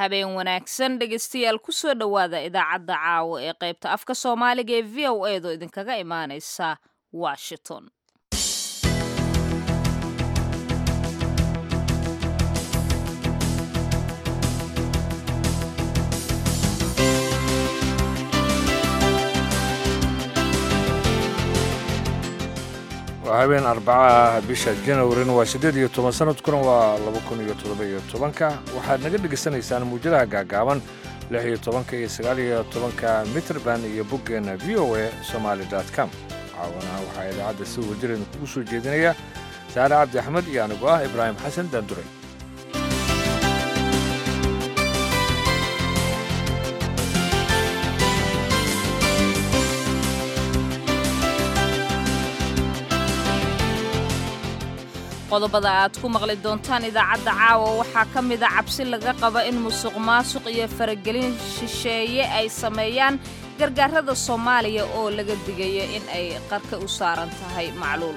habeen wanaagsan dhegaystayaal kusoo dhowaada idaacadda caawa ee qaybta afka soomaaliga ee v o edo idinkaga imaanaysa washington waa habeen arbacaah bisha janwarina waa siddeed iyo toban sanadkuna waa laba kun iyo toddoba iyo tobanka waxaad naga dhegaysanaysaan muujadaha gaagaaban lix iyo tobanka iyo sagaal iyo tobanka mitrband iyo boggeenna v o a somaali com caawana waxaa idaacadda si wajireen kugu soo jeedinaya saare cabdi axmed iyo anigu ah ibraahim xasan daanduray qodobada aad ku maqli doontaan idaacadda caawa waxaa ka mida cabsi laga qaba in musuq maasuq iyo faragelin shisheeye ay sameeyaan gargaarada soomaaliya oo laga digayo in ay qarka u saaran tahay macluul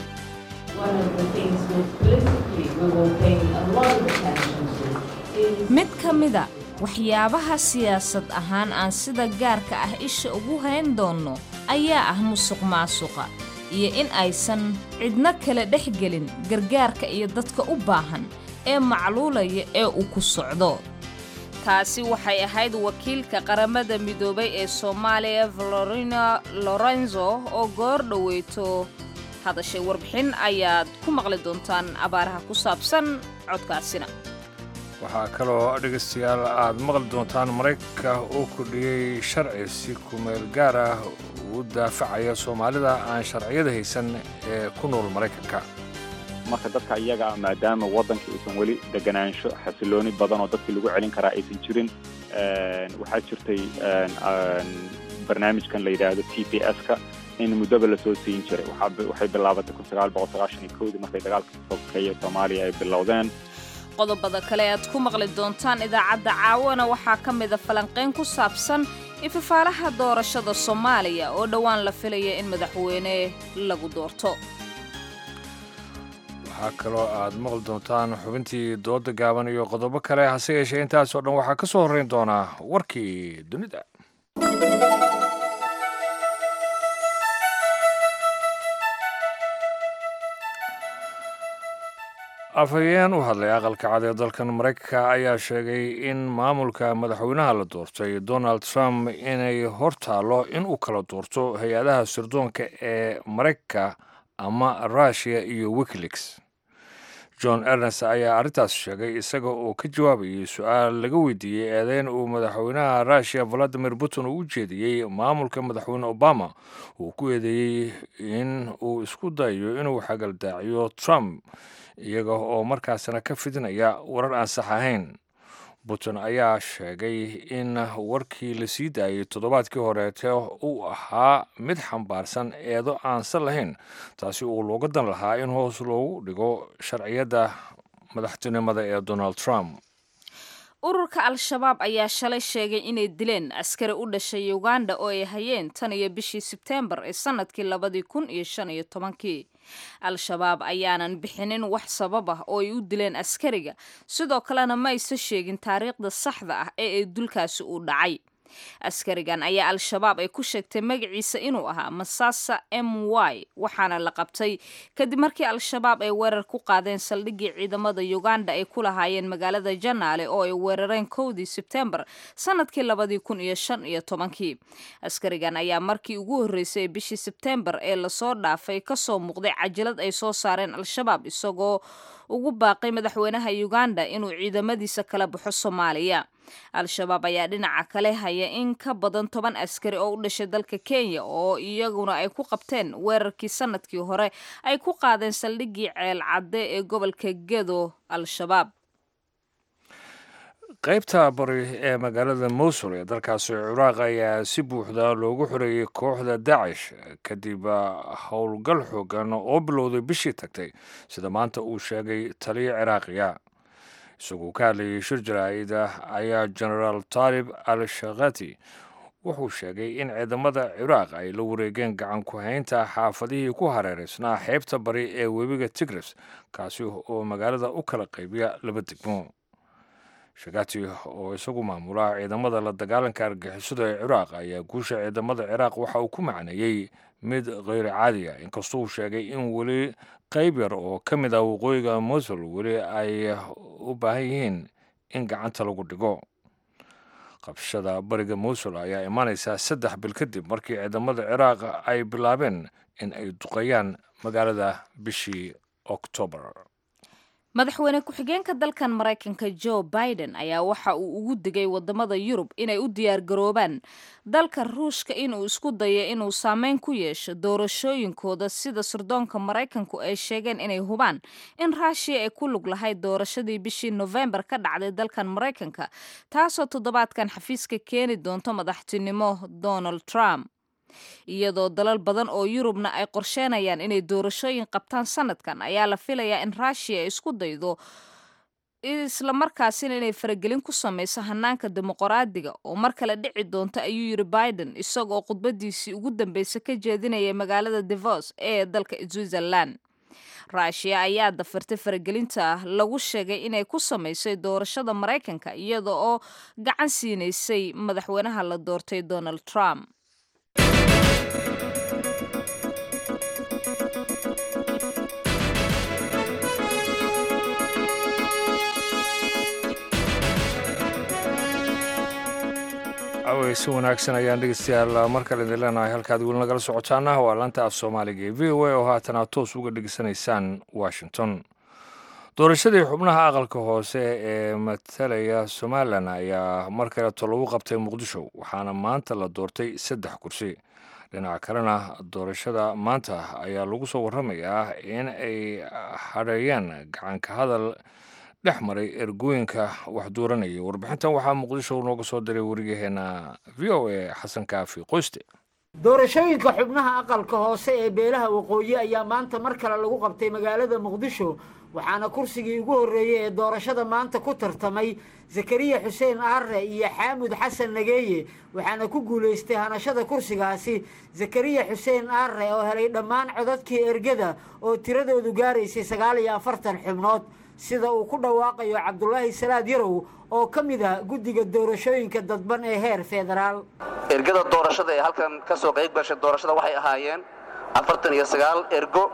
mid ka mida waxyaabaha siyaasad ahaan aan sida gaarka ah isha ugu hayn doonno ayaa ah musuq maasuqa iyo in aysan cidno kale dhex gelin gargaarka iyo dadka u baahan ee macluulaya ee uu ku socdo taasi waxay ahayd wakiilka qaramada midoobay ee soomaaliya valorina lorenzo oo goor dhoweyto hadashay warbixin ayaad ku maqli doontaan abaaraha ku saabsan codkaasina waxaa kaloo dhegaystayaal aad maqli doontaan maraykanka oo kordhiyey sharci si kumeel gaar ah uu daafacaya soomaalida aan sharciyada haysan ee ku nool maraykanka marka dadka iyaga maadaama waddankii uusan weli deganaansho xasilooni badan oo dadkii lagu celin karaa aysan jirin waxaa jirtay barnaamijkan la yidhaahdo t p s-ka in muddaba la soo siin jiray waxay bilaabatay kun sagaal boqol sagaashan iyo kowdii markay dagaalka sokeeye soomaaliya ay bilowdeen qodobada kale aad ku maqli doontaan idaacadda caawana waxaa ka mida falanqayn ku saabsan ififaalaha doorashada soomaaliya oo dhowaan la filaya in madaxweyne lagu doorto waxaa kaloo aad maqli doontaan xubintii dooda gaaban iyo qodobo kale hase yeeshee intaasoo dhan waxaa ka soo horrayn doonaa warkii dunida afhayeen u hadlay aqalka cad ee dalkan maraykanka ayaa sheegay in maamulka madaxweynaha la doortay donald trump inay hor taallo in uu kala doorto hay-adaha sirdoonka ee maraykanka ama russiya iyo wikileaks john ernest ayaa arrintaas sheegay isaga oo ka jawaabayay su-aal laga weydiiyey eedeyn uu madaxweynaha russiya valadimir putin uu u jeediyey maamulka madaxweyne obama uu ku eedeeyey in uu isku dayo inuu xagaldaaciyo trump iyaga oo markaasna ka fidinaya warar aan sax ahayn putin ayaa sheegay in warkii la sii daayey toddobaadkii horeete uu ahaa mid xambaarsan eedo aansan lahayn taasi uu looga dan lahaa in hoos loogu dhigo sharciyadda madaxtinimada ee donald trump ururka al-shabaab ayaa shalay sheegay inay dileen askari u dhashay uganda oo ay hayeen tan iyo bishii sebteembar ee sannadkii labadii kun iyo shan iyo tobankii al-shabaab ayaanan bixinin wax sabab ah oo ay u dileen askariga sidoo kalena ma aysa sheegin taariikhda saxda ah ee ay dulkaasi uu dhacay askarigan ayaa al-shabaab ay ku sheegtay magaciisa inuu ahaa masasa m y waxaana la qabtay kadib markii al-shabaab ay weerar ku qaadeen saldhiggii ciidamada uganda ay ku lahaayeen magaalada janaale oo ay weerareen kowdii sebtembar sanadkii labadii kun iyo shan iyo tobankii askarigan ayaa markii ugu horreysay ee bishii sebtembar ee lasoo dhaafay kasoo muuqday cajalad ay soo saareen al-shabaab isagoo ugu baaqay madaxweynaha uganda inuu ciidamadiisa kala baxo soomaaliya al-shabaab ayaa dhinaca kale haya in ka badan toban askari oo u dhashay dalka kenya oo iyaguna ay ku qabteen weerarkii sanadkii hore ay ku qaadeen saldhiggii ceel cadde ee gobolka gedo al-shabaab qaybta bari ee magaalada mowsul ee dalkaasi ciraaq ayaa si buuxda loogu xoreeyey kooxda dacish kadib howlgal xoogan oo bilowday bishii tagtay sida maanta uu sheegay taliya ciraaqiya isagoo ka hadlayay shir jaraa'ida ayaa genaraal taalib al shakhati wuxuu sheegay in ciidamada ciraaq ay la wareegeen gacan ku-haynta xaafadihii ku hareeraysnaa xeebta bari ee webiga tigres kaasi oo magaalada u kala qaybiya laba degmo shakati oo isagu maamula ciidamada la dagaalanka argixisada ee ciraaq ayaa guusha ciidamada ciraaq waxa uu ku macneeyey mid kheyr caadi ah inkastoo uu sheegay in weli qayb yar oo ka mid ah waqooyiga mosul weli ay u baahan yihiin in gacanta lagu dhigo qabshada bariga mosul ayaa imaanaysaa saddex bil kadib markii ciidamada ciraaq ay bilaabeen in ay duqeeyaan magaalada bishii oktoobar madaxweyne ku-xigeenka dalkan maraykanka joe biden ayaa waxa uu ugu digay wadamada yurub inay u diyaargaroobaan dalka ruushka inuu isku dayo inuu saameyn ku yeesho doorashooyinkooda sida sirdoonka maraykanku ay sheegeen inay hubaan in raashiya ay ku lug lahayd doorashadii bishii nofembar ka dhacday dalkan maraykanka taasoo toddobaadkan xafiiska keeni doonto madaxtinimo donald trump iyadoo dalal badan oo yurubna ay qorsheenayaan inay doorashooyin qabtaan sanadkan ayaa la filayaa in ruushiya ay isku daydo islamarkaasina inay faragelin ku samayso hanaanka dimuqraadiga oo mar kale dhici doonta ayuu yiri biden isagoo khudbadiisii ugu dambeysa ka jeedinaya magaalada devos ee dalka switzerland ruushiya ayaa dafirtay faragelinta lagu sheegay inay ku samaysay doorashada maraykanka iyada oo gacan siinaysay madaxweynaha la doortay donald trump awey si wanaagsan ayaan dhegeystayaal mar kale idin leenahay halkaad weli nagala socotaana waa laanta af soomaaliga ee v o a oo haatan aad toos uga dhegeysanaysaan washington doorashadii xubnaha aqalka hoose ee matalaya somalilan ayaa mar kaleeto lagu qabtay muqdisho waxaana maanta la doortay saddex kursi dhinaca kalena doorashada maanta ayaa lagu soo waramayaa in ay hadheeyeen gacanka hadal dhex maray ergooyinka wax dooranayay warbixintan waxaa muqdisho nooga soo diray wariyaheena v o a xasan kaafi qoyste doorashooyinka xubnaha aqalka hoose ee beelaha waqooyi ayaa maanta mar kale lagu qabtay magaalada muqdisho waxaana kursigii ugu horreeyey ee doorashada maanta ku tartamay zakariya xuseen aarre iyo xaamud xasan nageeye waxaana ku guulaystay hanashada kursigaasi zakariya xuseen aarre oo helay dhammaan codadkii ergada oo tiradoodu gaaraysay sagaal iyo afartan xubnood sida uu ku dhawaaqayo cabdulaahi salaad yarow oo ka mid ah guddiga doorashooyinka dadban ee heer federaal ergada doorashada ee halkan ka soo qayb gashay doorashada waxay ahaayeen afartan iyo sagaal ergo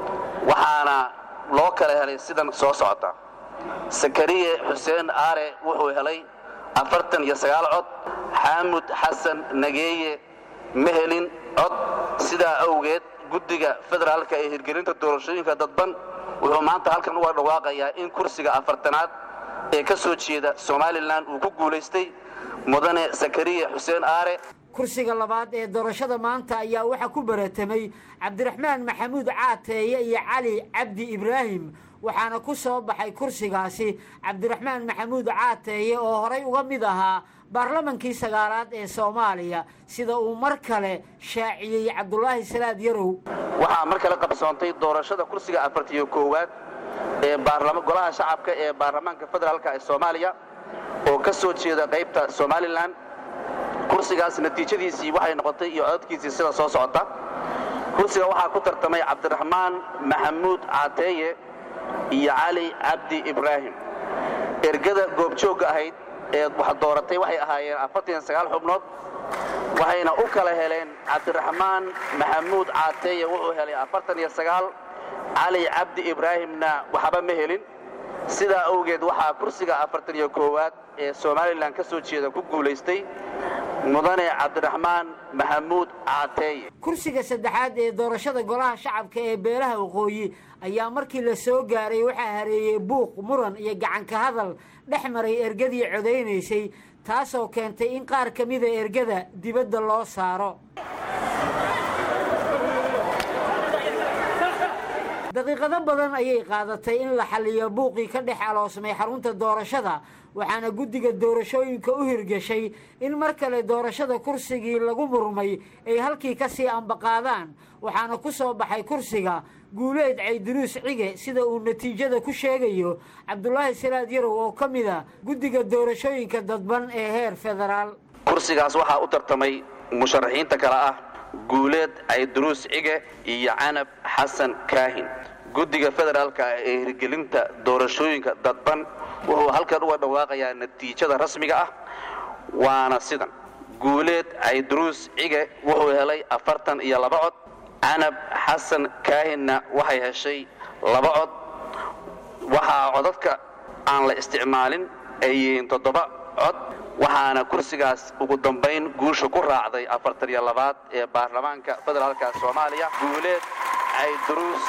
waxaana loo kala helay sidan soo socota sakariye xuseen aare wuxuu helay afartan iyo sagaal cod xaamud xasan nageeye ma helin cod sidaa awgeed guddiga federaalka ee hirgelinta doorashooyinka dadban wuxuu maanta halkan uga dhawaaqayaa in kursiga afartanaad ee ka soo jeeda somalilan uu ku guulaystay mudane sakariye xuseen aare kursiga labaad ee doorashada maanta ayaa waxaa ku baratamay cabdiraxmaan maxamuud caateeye iyo cali cabdi ibraahim waxaana ku soo baxay kursigaasi cabdiraxmaan maxamuud caateeye oo horay uga mid ahaa baarlamankii sagaalaad ee soomaaliya sida uu mar kale shaaciyey cabdulaahi salaad yarow waxaa mar kale qabsoontay doorashada kursiga afartiyo koowaad ee golaha shacabka ee baarlamaanka federaalka ee soomaaliya oo ka soo jeeda qaybta somalilan kursigaas natiijadiisii waxay noqotay iyo codadkiisii sida soo socota kursiga waxaa ku tartamay cabdiraxmaan maxamuud caateeye iyo cali cabdi ibraahim ergada goobjoogga ahayd ee wax dooratay waxay ahaayeen afartan sagaal xubnood waxayna u kala heleen cabdiraxmaan maxamuud caateeye wuxuu helay afartan iyo sagaal cali cabdi ibraahimna waxba ma helin sidaa awgeed waxaa kursiga afartan iyo koowaad ee somalilan ka soo jeeda ku guulaystay mudane cabdiraxmaan maxamuud caateeye kursiga saddexaad ee doorashada golaha shacabka ee beelaha waqooyi ayaa markii la soo gaaray waxaa hareeyey buuq muran iyo gacanka hadal dhex maray ergadii codaynaysay taasoo keentay in qaar ka mida ergada dibadda loo saaro daqiiqado badan ayay qaadatay in la xalliyo buuqii ka dhex aloosmay xarunta doorashada waxaana guddiga doorashooyinka u hirgashay in mar kale doorashada kursigii lagu murmay ay halkii ka sii ambaqaadaan waxaana ku soo baxay kursiga guuleed cayduruus cige sida uu natiijada ku sheegayo cabdulaahi salaad yarow oo ka mid a guddiga doorashooyinka dadban ee heer federaal kursigaas waxaa u tartamay musharaxiinta kale ah guuleed cayduruus cige iyo canab xasan kaahin guddiga federaalka ah ee hirgelinta doorashooyinka dadban wuxuu halkan uga dhawaaqayaa natiijada rasmiga ah waana sidan guuleed cayduruus cige wuxuu helay afartan iyo laba cod canab xasan kaahinna waxay heshay laba cod waxaa codadka aan la isticmaalin ay yihiin toddoba cod waxaana kursigaas ugu dambayn guusha ku raacday afartan iyo labaad ee baarlamaanka federaalka soomaaliya guuleed cayduruus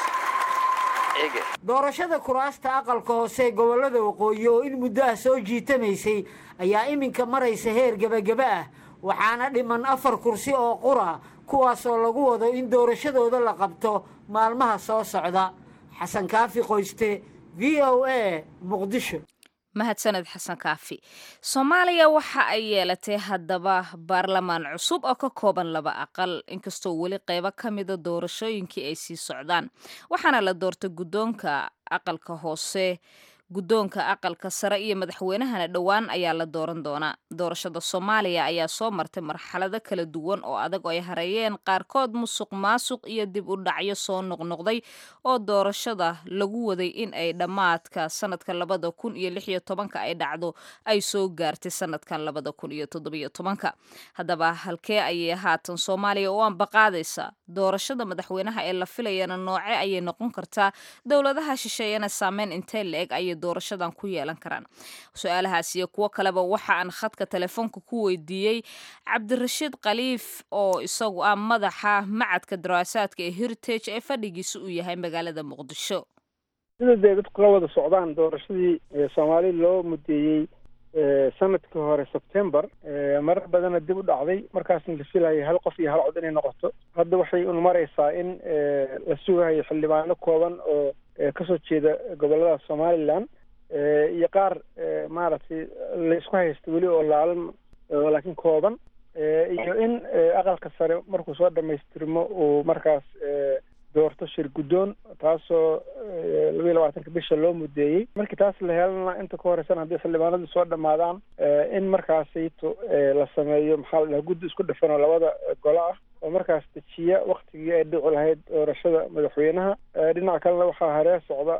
cige doorashada kuraasta aqalka hoose ee gobollada waqooyi oo in muddo ah soo jiitamaysay ayaa iminka maraysa heer gebageba ah waxaana dhiman afar kursi oo qura kuwaasoo lagu wado in doorashadooda la qabto maalmaha soo socda xasan kaafi qoyste v o a muqdisho mahadsaned xasan kaafi soomaaliya waxa ay yeelatay haddaba baarlamaan cusub oo ka kooban laba aqal inkastoo weli qeybo ka mida doorashooyinkii ay sii socdaan waxaana la doortay guddoonka aqalka hoose guddoonka aqalka sare iyo madaxweynahana dhowaan ayaa la dooran doonaa doorashada soomaaliya ayaa soo martay marxalado kala duwan oo adag oo ay hareeyeen qaarkood musuq maasuq iyo dib u dhacyo soo noqnoqday oo doorashada lagu waday in ay dhammaadka sanadka labada kun iyo lix iyo tobanka ay dhacdo ay soo gaartay sanadkan labada kun iyo toddobiyo tobanka haddaba halkee ayay haatan soomaaliya u ambaqaadaysa doorashada madaxweynaha ee la filayana nooce ayay noqon kartaa dowladaha shisheeyana saameyn intee la-eg ayay doorashadan ku yeelan karaan su-aalahaas iyo kuwo kaleba waxa aan khadka telefoonka ku weydiiyey cabdirashiid khaliif oo isagu ah madaxa macadka daraasaadka ee heritage ee fadhigiisa uu yahay magaalada muqdisho sida dee dadku la wada socdaan doorashadii soomaali loo mudeeyey sanadkii hore sebtembar marar badana dib u dhacday markaasna la filayay hal qof iyo hal cod inay noqoto hadda waxay un maraysaa in la sugahayo xildhibaano kooban oo kasoo jeeda gobolada somalilan iyo qaar maaragtay laysku haysta weli oo laalan laakiin kooban iyo in aqalka sare markuu soo dhamaystirmo uu markaas doorto shir guddoon taasoo labayo labaatanka bisha loo mudeeyey markii taas la helana inta ka horeysana haddii xildhibaanadu soo dhammaadaan in markaasayto la sameeyo maxaa la dhaha guddi isku dhafan oo labada golo ah oo markaas dejiya waktigii ay dhici lahayd doorashada madaxweynaha dhinaca kalena waxaa haree socda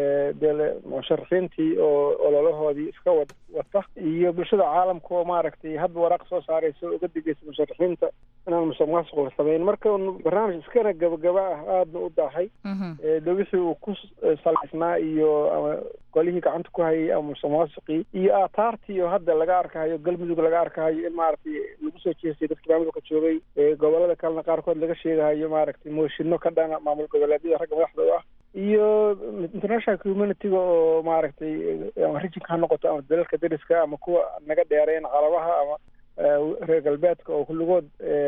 dee musharaxiintii oo ololahoodii iska wad wata iyo bulshada caalamka oo maaragtay hadba waraaq soo saaraysa uga digaysa musharaxiinta inaan musuq maasuq la samayn marka barnaamij iskana gabagaba ah aadna u daahay de wixii uu ku salaysnaa iyo ama golihii gacanta ku hayay ama musuq maasuqii iyo aataartii oo hadda laga arkahayo galmudug laga arkahayo in maaragtay lagu soo jeestay dadkii maamulka joogay gobolada kalena qaarkood laga sheegahayo maaragtay mooshinno ka dhana maamul goboleedyada ragga madaxda u ah iyo international communityga oo maaragtay ama rijinka ha noqoto ama dalalka dariska ama kuwa naga dheereen calabaha ama reer galbeedka oo kulligood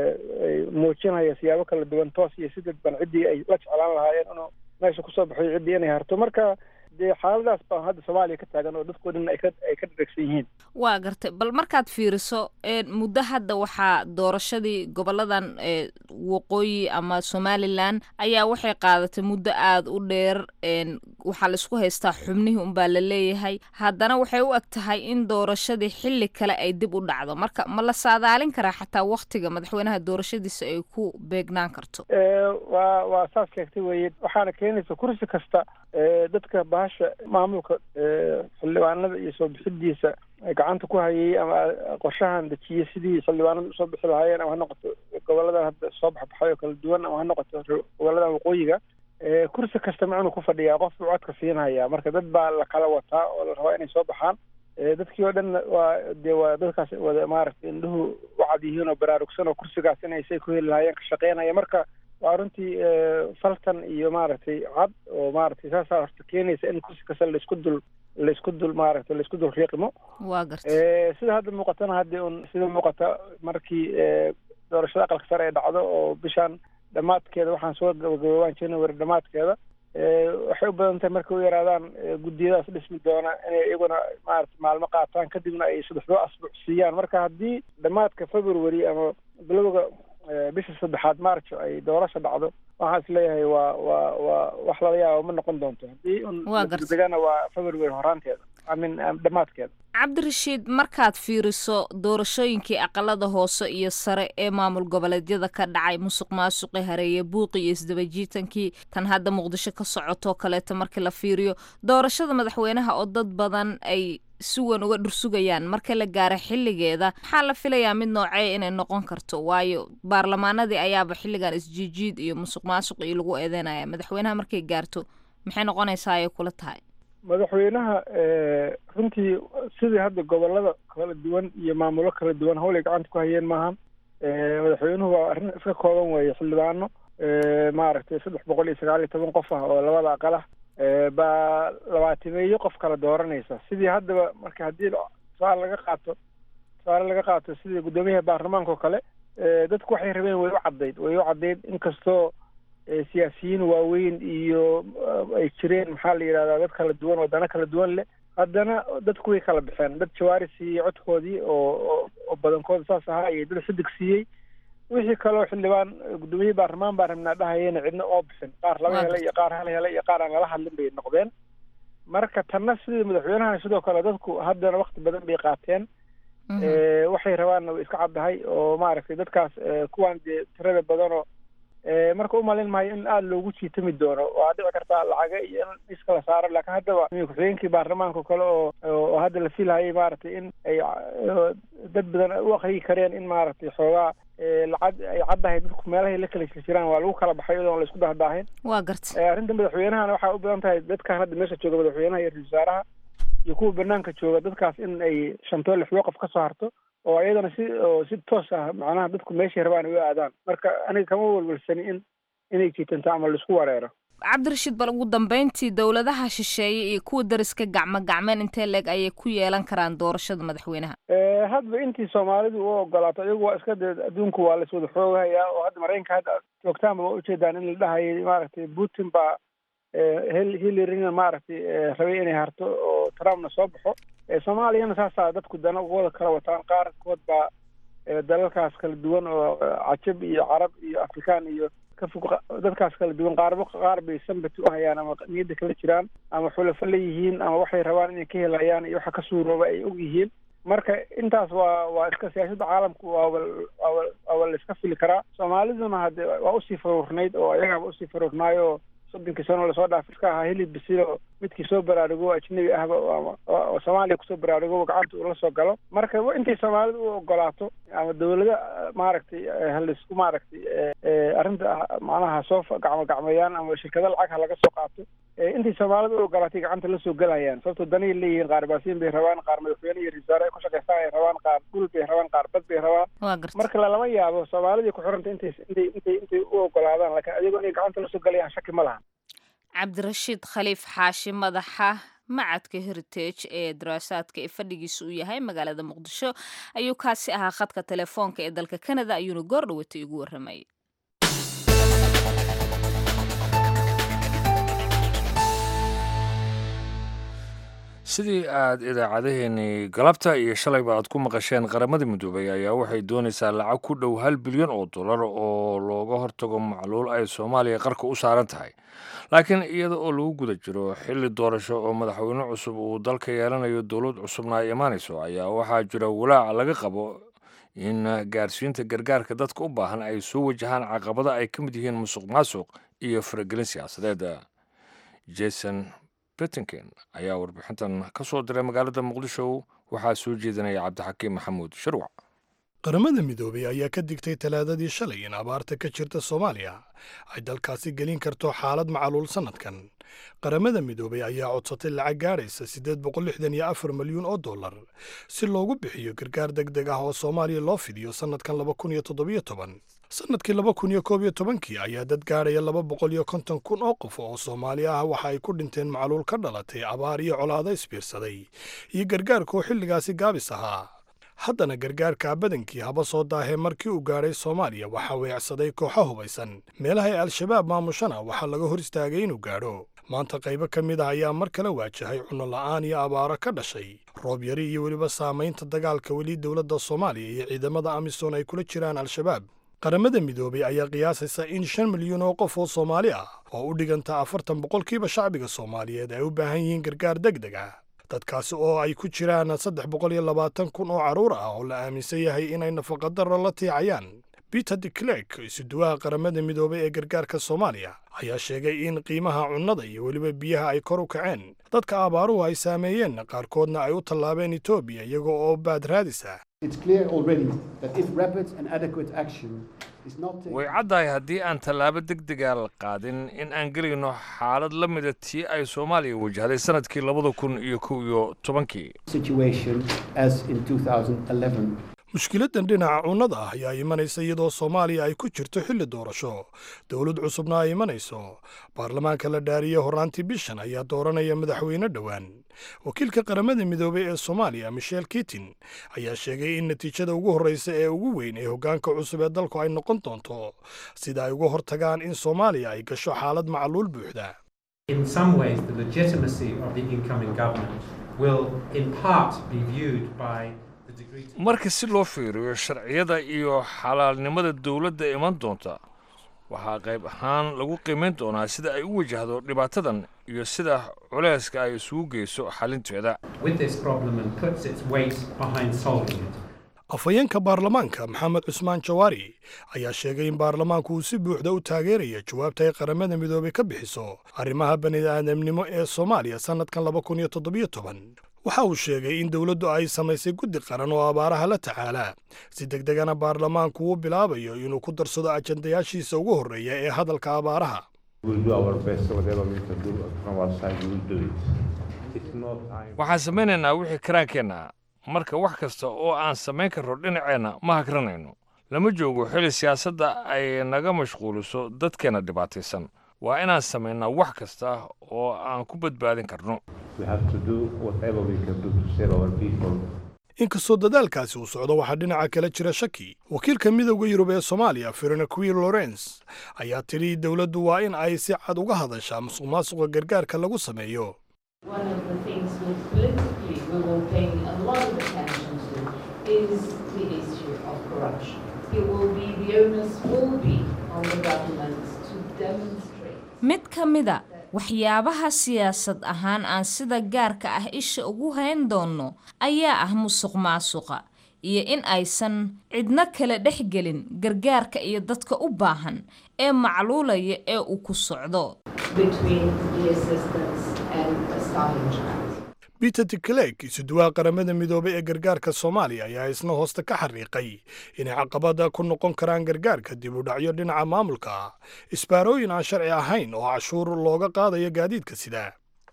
muujinaya siyaabo kala duwan toos iyo si dadban ciddii ay la jeclaan lahaayeen inuu meesha kusoo baxayo ciddii inay harto marka dee xaaladaas baa hadda soomaaliya ka taagan oo dadkoo dhan ay ka ay ka dhadhegsan yihiin waa gartay bal markaad fiiriso muddo hadda waxaa doorashadii goboladan waqooyi ama somalilan ayaa waxay qaadatay muddo aada u dheer waxaa laisku haystaa xubnihii unbaa la leeyahay haddana waxay u eg tahay in doorashadii xilli kale ay dib u dhacdo marka ma la saadaalin karaa xataa waktiga madaxweynaha doorashadiisa ay ku beegnaan karto waa waa saas sheegtay weye waxaana keenaysa kursi kasta dadka bahasha maamulka xildhibaanada iyo soo bixidiisa gacanta ku hayay ama qorshahan dejiyey sidii xildhibaanada usoo bixi lahaayeen ama ha noqoto goboladan hadda soo baxbaxay oo kala duwan ama ha noqoto goboladan waqooyiga kursi kasta ma inuu ku fadhiyaa qof buu codka siinhayaa marka dad baa la kala wataa oo la rabaa inay soo baxaan dadkii oo dhan waa dee waa dadkaas wada maaragtay indhuhu u cad yihiin oo baraarugsan oo kursigaas inay say ku heli lahaayeen ka shaqeynaya marka waa runtii faltan iyo maaragtay cad oo maaragtay saasaa horta keenaysa in kursi kasta laisku dul laisku dul maaragtay laisku dul riiqmo waa garta sida hadda muuqatana haddi un sida muuqata markii doorashada aqalka sare ay dhacdo oo bishaan dhammaadkeeda waxaan soo gabagaboobaan january dhammaadkeeda waxay u badan tahay markay u yaraadaan guddiyadaas dhismi doona inay iyaguna maarata maalmo qaataan kadibna ay saddexdoo asbuuc siiyaan marka haddii dhammaadka february ama bilowga bisha saddexaad marjo ay doorasha dhacdo waxaan is leeyahay waa waa waa wax lala yaaba ma noqon doonto haddii un degana waa february horaanteeda amin dhammaadkeeda cabdirashiid markaad fiiriso doorashooyinkii aqalada hoose iyo sare ee maamul goboleedyada ka dhacay musuq maasuqi hareeye buuqi iyo isdabajiitankii tan hadda muqdisho ka socotoo kaleeto markii la fiiriyo doorashada madaxweynaha oo dad badan ay si weyn uga dhursugayaan marka la gaara xilligeeda maxaa la filayaa mid noocee inay noqon karto waayo baarlamaanadii ayaaba xilligan isjiijiid iyo musuq maasuq iyo lagu eedeynaya madaxweynaha markay gaarto maxay noqonaysaa ay kula tahay madaxweynaha runtii sidii hadda gobolada kala duwan iyo maamulo kala duwan hawlay gacanta ku hayeen maahan madaxweynuhu waa arrin iska kooban weeye xildhibaano maaragtay saddex boqol iyo sagaal iyo toban qof ah oo labada aqal ah baa labaatimeeyo qof kala dooranaysa sidii haddaba marka haddii tusaale laga qaato tusaale laga qaato sidii guddoomiyaha baarlamaanka oo kale dadku waxay rabeen way u caddayd way u caddayd inkastoo siyaasiyiin waaweyn iyo ay jireen maxaa la yidhahdaa dad kala duwan oo dana kala duwan leh haddana dadku way kala baxeen dad jawaari siiyey codkoodii oo oo badankooda saas ahaa iyo dad xidig siiyey wixii kaloo xildhibaan guddoomiye baarlamaan baan rabnaa dhahayena cidna oo bixin qaar laba hele iyo qaar hal hele iyo qaar aan lala hadlin bay noqdeen marka tanna sidii madaxweynaha sidoo kale dadku haddana wakti badan bay qaateen waxay rabaanna way iska caddahay oo maaragtay dadkaas kuwaan dee tirada badanoo marka umalin maayo in aada loogu jiitami doono waa dhici kartaa lacaga iyo in iska la saaro laakiin haddaba ku-xigeenkii baarlamaanka kale oo oo hadda la filhayay maaragtay in ay dad badan u aqriyi kareen in maaragtay xoogaa lacag ay caddahay dadku meelahay la kala jiraan waa lagu kala baxay iyadoon la isku dahdaahin waa garta arrinta madaxweynahana waxaa u badan tahay dadkan hadda meesha jooga madaxweynaha iyo ra-isul wasaaraha iyo kuwa banaanka jooga dadkaas in ay shantoo lixdoo qof ka soo harto oo iyadana si oo si toos ah macnaha dadku meeshay rabaan ay u aadaan marka aniga kama welwelsani in inay jiitanto ama laisku wareero cabdirashiid bal ugu dambeyntii dowladaha shisheeye iyo kuwa dariska gacmo gacmeen intee leeg ayay ku yeelan karaan doorashada madaxweynaha hadba intii soomaalidu u ogolaato iyagu waa iska dee adduunku waa laiswada xoogahayaa oo hadda maraykanka hadda joogtaanba waa ujeedaan in la dhahayay maaragtay putin baa hillarina maaragtay rabay inay harto oo trumpna soo baxo soomaaliyana saasaa dadku dana ugawada kala wataan qaarkood baa dalalkaas kala duwan oo cajab iyo carab iyo afrikaan iyo ka fog dadkaas kala duwan qaarba qaar bay sambati u hayaan ama niyadda kala jiraan ama xulafo leeyihiin ama waxay rabaan inay ka helayaan iyo waxa ka suurooba ay og yihiin marka intaas waa waa iska siyaasadda caalamku waaba waaba waaba la iska fili karaa soomaaliduna hadde waa usii faruurnayd oo iyagaaba usii faruurnaayo soddonkii sano lasoo dhaaf iska ahaa hilib bisilo midkii soo baraarugo ajnabi ahba oo soomaaliya kusoo baraarugo gacanta uu la soo galo marka intay soomaalida u ogolaato ama dawlada maaragtay halaisku maaragtay arrinta macnaha soo gacmo gacmeeyaan ama shirkado lacag ha laga soo qaato intay soomaalida u ogolaatay gacanta la soo gelayaan sababtoo danay leeyihiin qaar baasiin bay rabaan qaar madaxweyne iyo risaare ay ku shaqaystaan ay rabaan qaar dhul bay rabaan qaar bad bay rabaan marka lalama yaabo soomaalidii ku xiranta intay intay intay intay u ogolaadaan laakiin ayagoo inay gacanta la soo gelayaan shaki ma laha cabdirashiid khaliif xaashi madaxa macadka heritage ee daraasaadka ee fadhigiisa uu yahay magaalada muqdisho ayuu kaasi ahaa khadka telefoonka ee dalka canada ayuuna goor dhawatay ugu warramay sidii aad idaacadaheenii galabta iyo shalayba aad ku maqasheen qaramada midoobay ayaa waxay doonaysaa lacag ku dhow hal bilyan oo dollar oo looga hortago macluul ay soomaaliya qarka u saaran tahay laakiin iyada oo lagu guda jiro xilli doorasho oo madaxweyne cusub uu dalka yeelanayo dowlad cusubna ay imaanayso ayaa waxaa jira walaac laga qabo in gaarsiinta gargaarka dadka u baahan ay soo wajahaan caqabada ay ka mid yihiin musuq maasuq iyo faragelin siyaasadeed jason betinken ayaa warbixintan ka soo diray magaalada muqdisho waxaa soo jeedinaya cabdixakiim maxamuud sharwac qaramada midoobay ayaa ka digtay talaadadii shalay in abaarta ka jirta soomaaliya ay dalkaasi gelin karto xaalad macaluul sannadkan qaramada midoobay ayaa codsatay lacag gaadhaysa siddeed boqol lixdan iyo afar milyuun oo dollar si loogu bixiyo gargaar deg deg ah oo soomaaliya loo fidiyo sannadkan laba kun iyo toddobiyo toban sannadkii laba kun iyo koob iyo tobankii ayaa dad gaadhaya laba boqol iyo konton kun oo qof oo soomaali ah waxa ay ku dhinteen macluul ka dhalatay abaar iyo colaado isbiirsaday iyo gargaarka oo xilligaasi gaabis ahaa haddana gargaarka badankii haba soo daahee markii uu gaadhay soomaaliya waxaa weecsaday kooxo hubaysan meelaha ay al-shabaab maamushana waxaa laga hor istaagay inuu gaadho maanta qaybo ka mid ah ayaa mar kale waajahay cunno la'aan iyo abaaro ka dhashay roob yari iyo weliba saamaynta dagaalka weli dowladda soomaaliya iyo ciidamada amisom ay kula jiraan al-shabaab qaramada midoobay ayaa qiyaasaysa in shan milyuun oo qof oo soomaali ah oo u dhiganta afartan boqolkiiba shacbiga soomaaliyeed ay u baahan yihiin gargaar deg deg ah dadkaasi oo ay ku jiraan saddex boqol iyo labaatan kun oo carruur ah oo la aaminsan yahay inay nafaqadarro la tiicayaan peter de clerk isuduwaha qaramada midoobay ee gargaarka soomaaliya ayaa sheegay in qiimaha cunnada iyo weliba biyaha ay kor u kaceen dadka abaaruhu ay saameeyeen qaarkoodna ay u tallaabeen etoobiya iyaga oo baad raadis ah way caddahay haddii aan tallaabo degdega la qaadin in aan gelayno xaalad la mida tii ay soomaaliya wajahday sannadkii labada kun iyo kow iyo tobankii mushkiladdan dhinaca cunnada ah ayaa imanaysa iyadoo soomaaliya ay ku jirto xilli doorasho dowlad cusubna ay imanayso baarlamaanka la dhaariye horraantii bishan ayaa dooranaya madaxweyne dhowaan wakiilka qaramada midoobey ee soomaaliya michel kitin ayaa sheegay in natiijada ugu horreysa ee ugu weyn ee hoggaanka cusub ee dalku ay noqon doonto sida ay uga hortagaan in soomaaliya ay gasho xaalad macluul buuxda marka si loo fiiriyo sharciyada iyo xalaalnimada dowladda iman doonta waxaa qayb ahaan lagu qiimayn doonaa sida ay u wajahdo dhibaatadan iyo sida culayska ay isugu geyso xalinteeda afhayeenka baarlamaanka maxamed cusmaan jawaari ayaa sheegay in baarlamaanku uu si buuxda u taageeraya jawaabta ay qaramada midoobey ka bixiso arrimaha bani'aadamnimo ee soomaaliya sannadkan laba kun iyo toddobiyo toban waxa uu sheegay in dowladdu ay samaysay guddi qaran oo abaaraha la tacaalaa si deg degana baarlamaanku uu bilaabayo inuu ku darsado ajandayaashiisa ugu horreeya ee hadalka abaaraha waxaan samaynaynaa wixii karaankeenna marka wax kasta oo aan samayn karro dhinaceenna ma hakranayno lama joogo xili siyaasadda ay naga mashquuliso dadkeenna dhibaataysan waa inaan samaynaa wax kasta oo aan ku badbaadin karno inkastoo dadaalkaasi uu socdo waxaa dhinaca kale jira shaki wakiilka midowda yurub ee soomaaliya firenaquil lawrence ayaa tidhi dowladdu waa in ay si cad uga hadashaa musuq maasuqa gargaarka lagu sameeyo mid ka mida waxyaabaha siyaasad ahaan aan sida gaarka ah isha ugu hayn doonno ayaa ah musuq maasuqa iyo in aysan cidno kala dhex gelin gargaarka iyo dadka u baahan ee macluulaya ee uu ku socdo peter tiklek isuduwaha qaramada midoobay ee gargaarka soomaaliya ayaa isna hoosta ka xariiqay inay caqabada ku noqon karaan gargaarka dib u dhacyo dhinaca maamulka isbaarooyin aan sharci ahayn oo cashuur looga qaadayo gaadiidka sida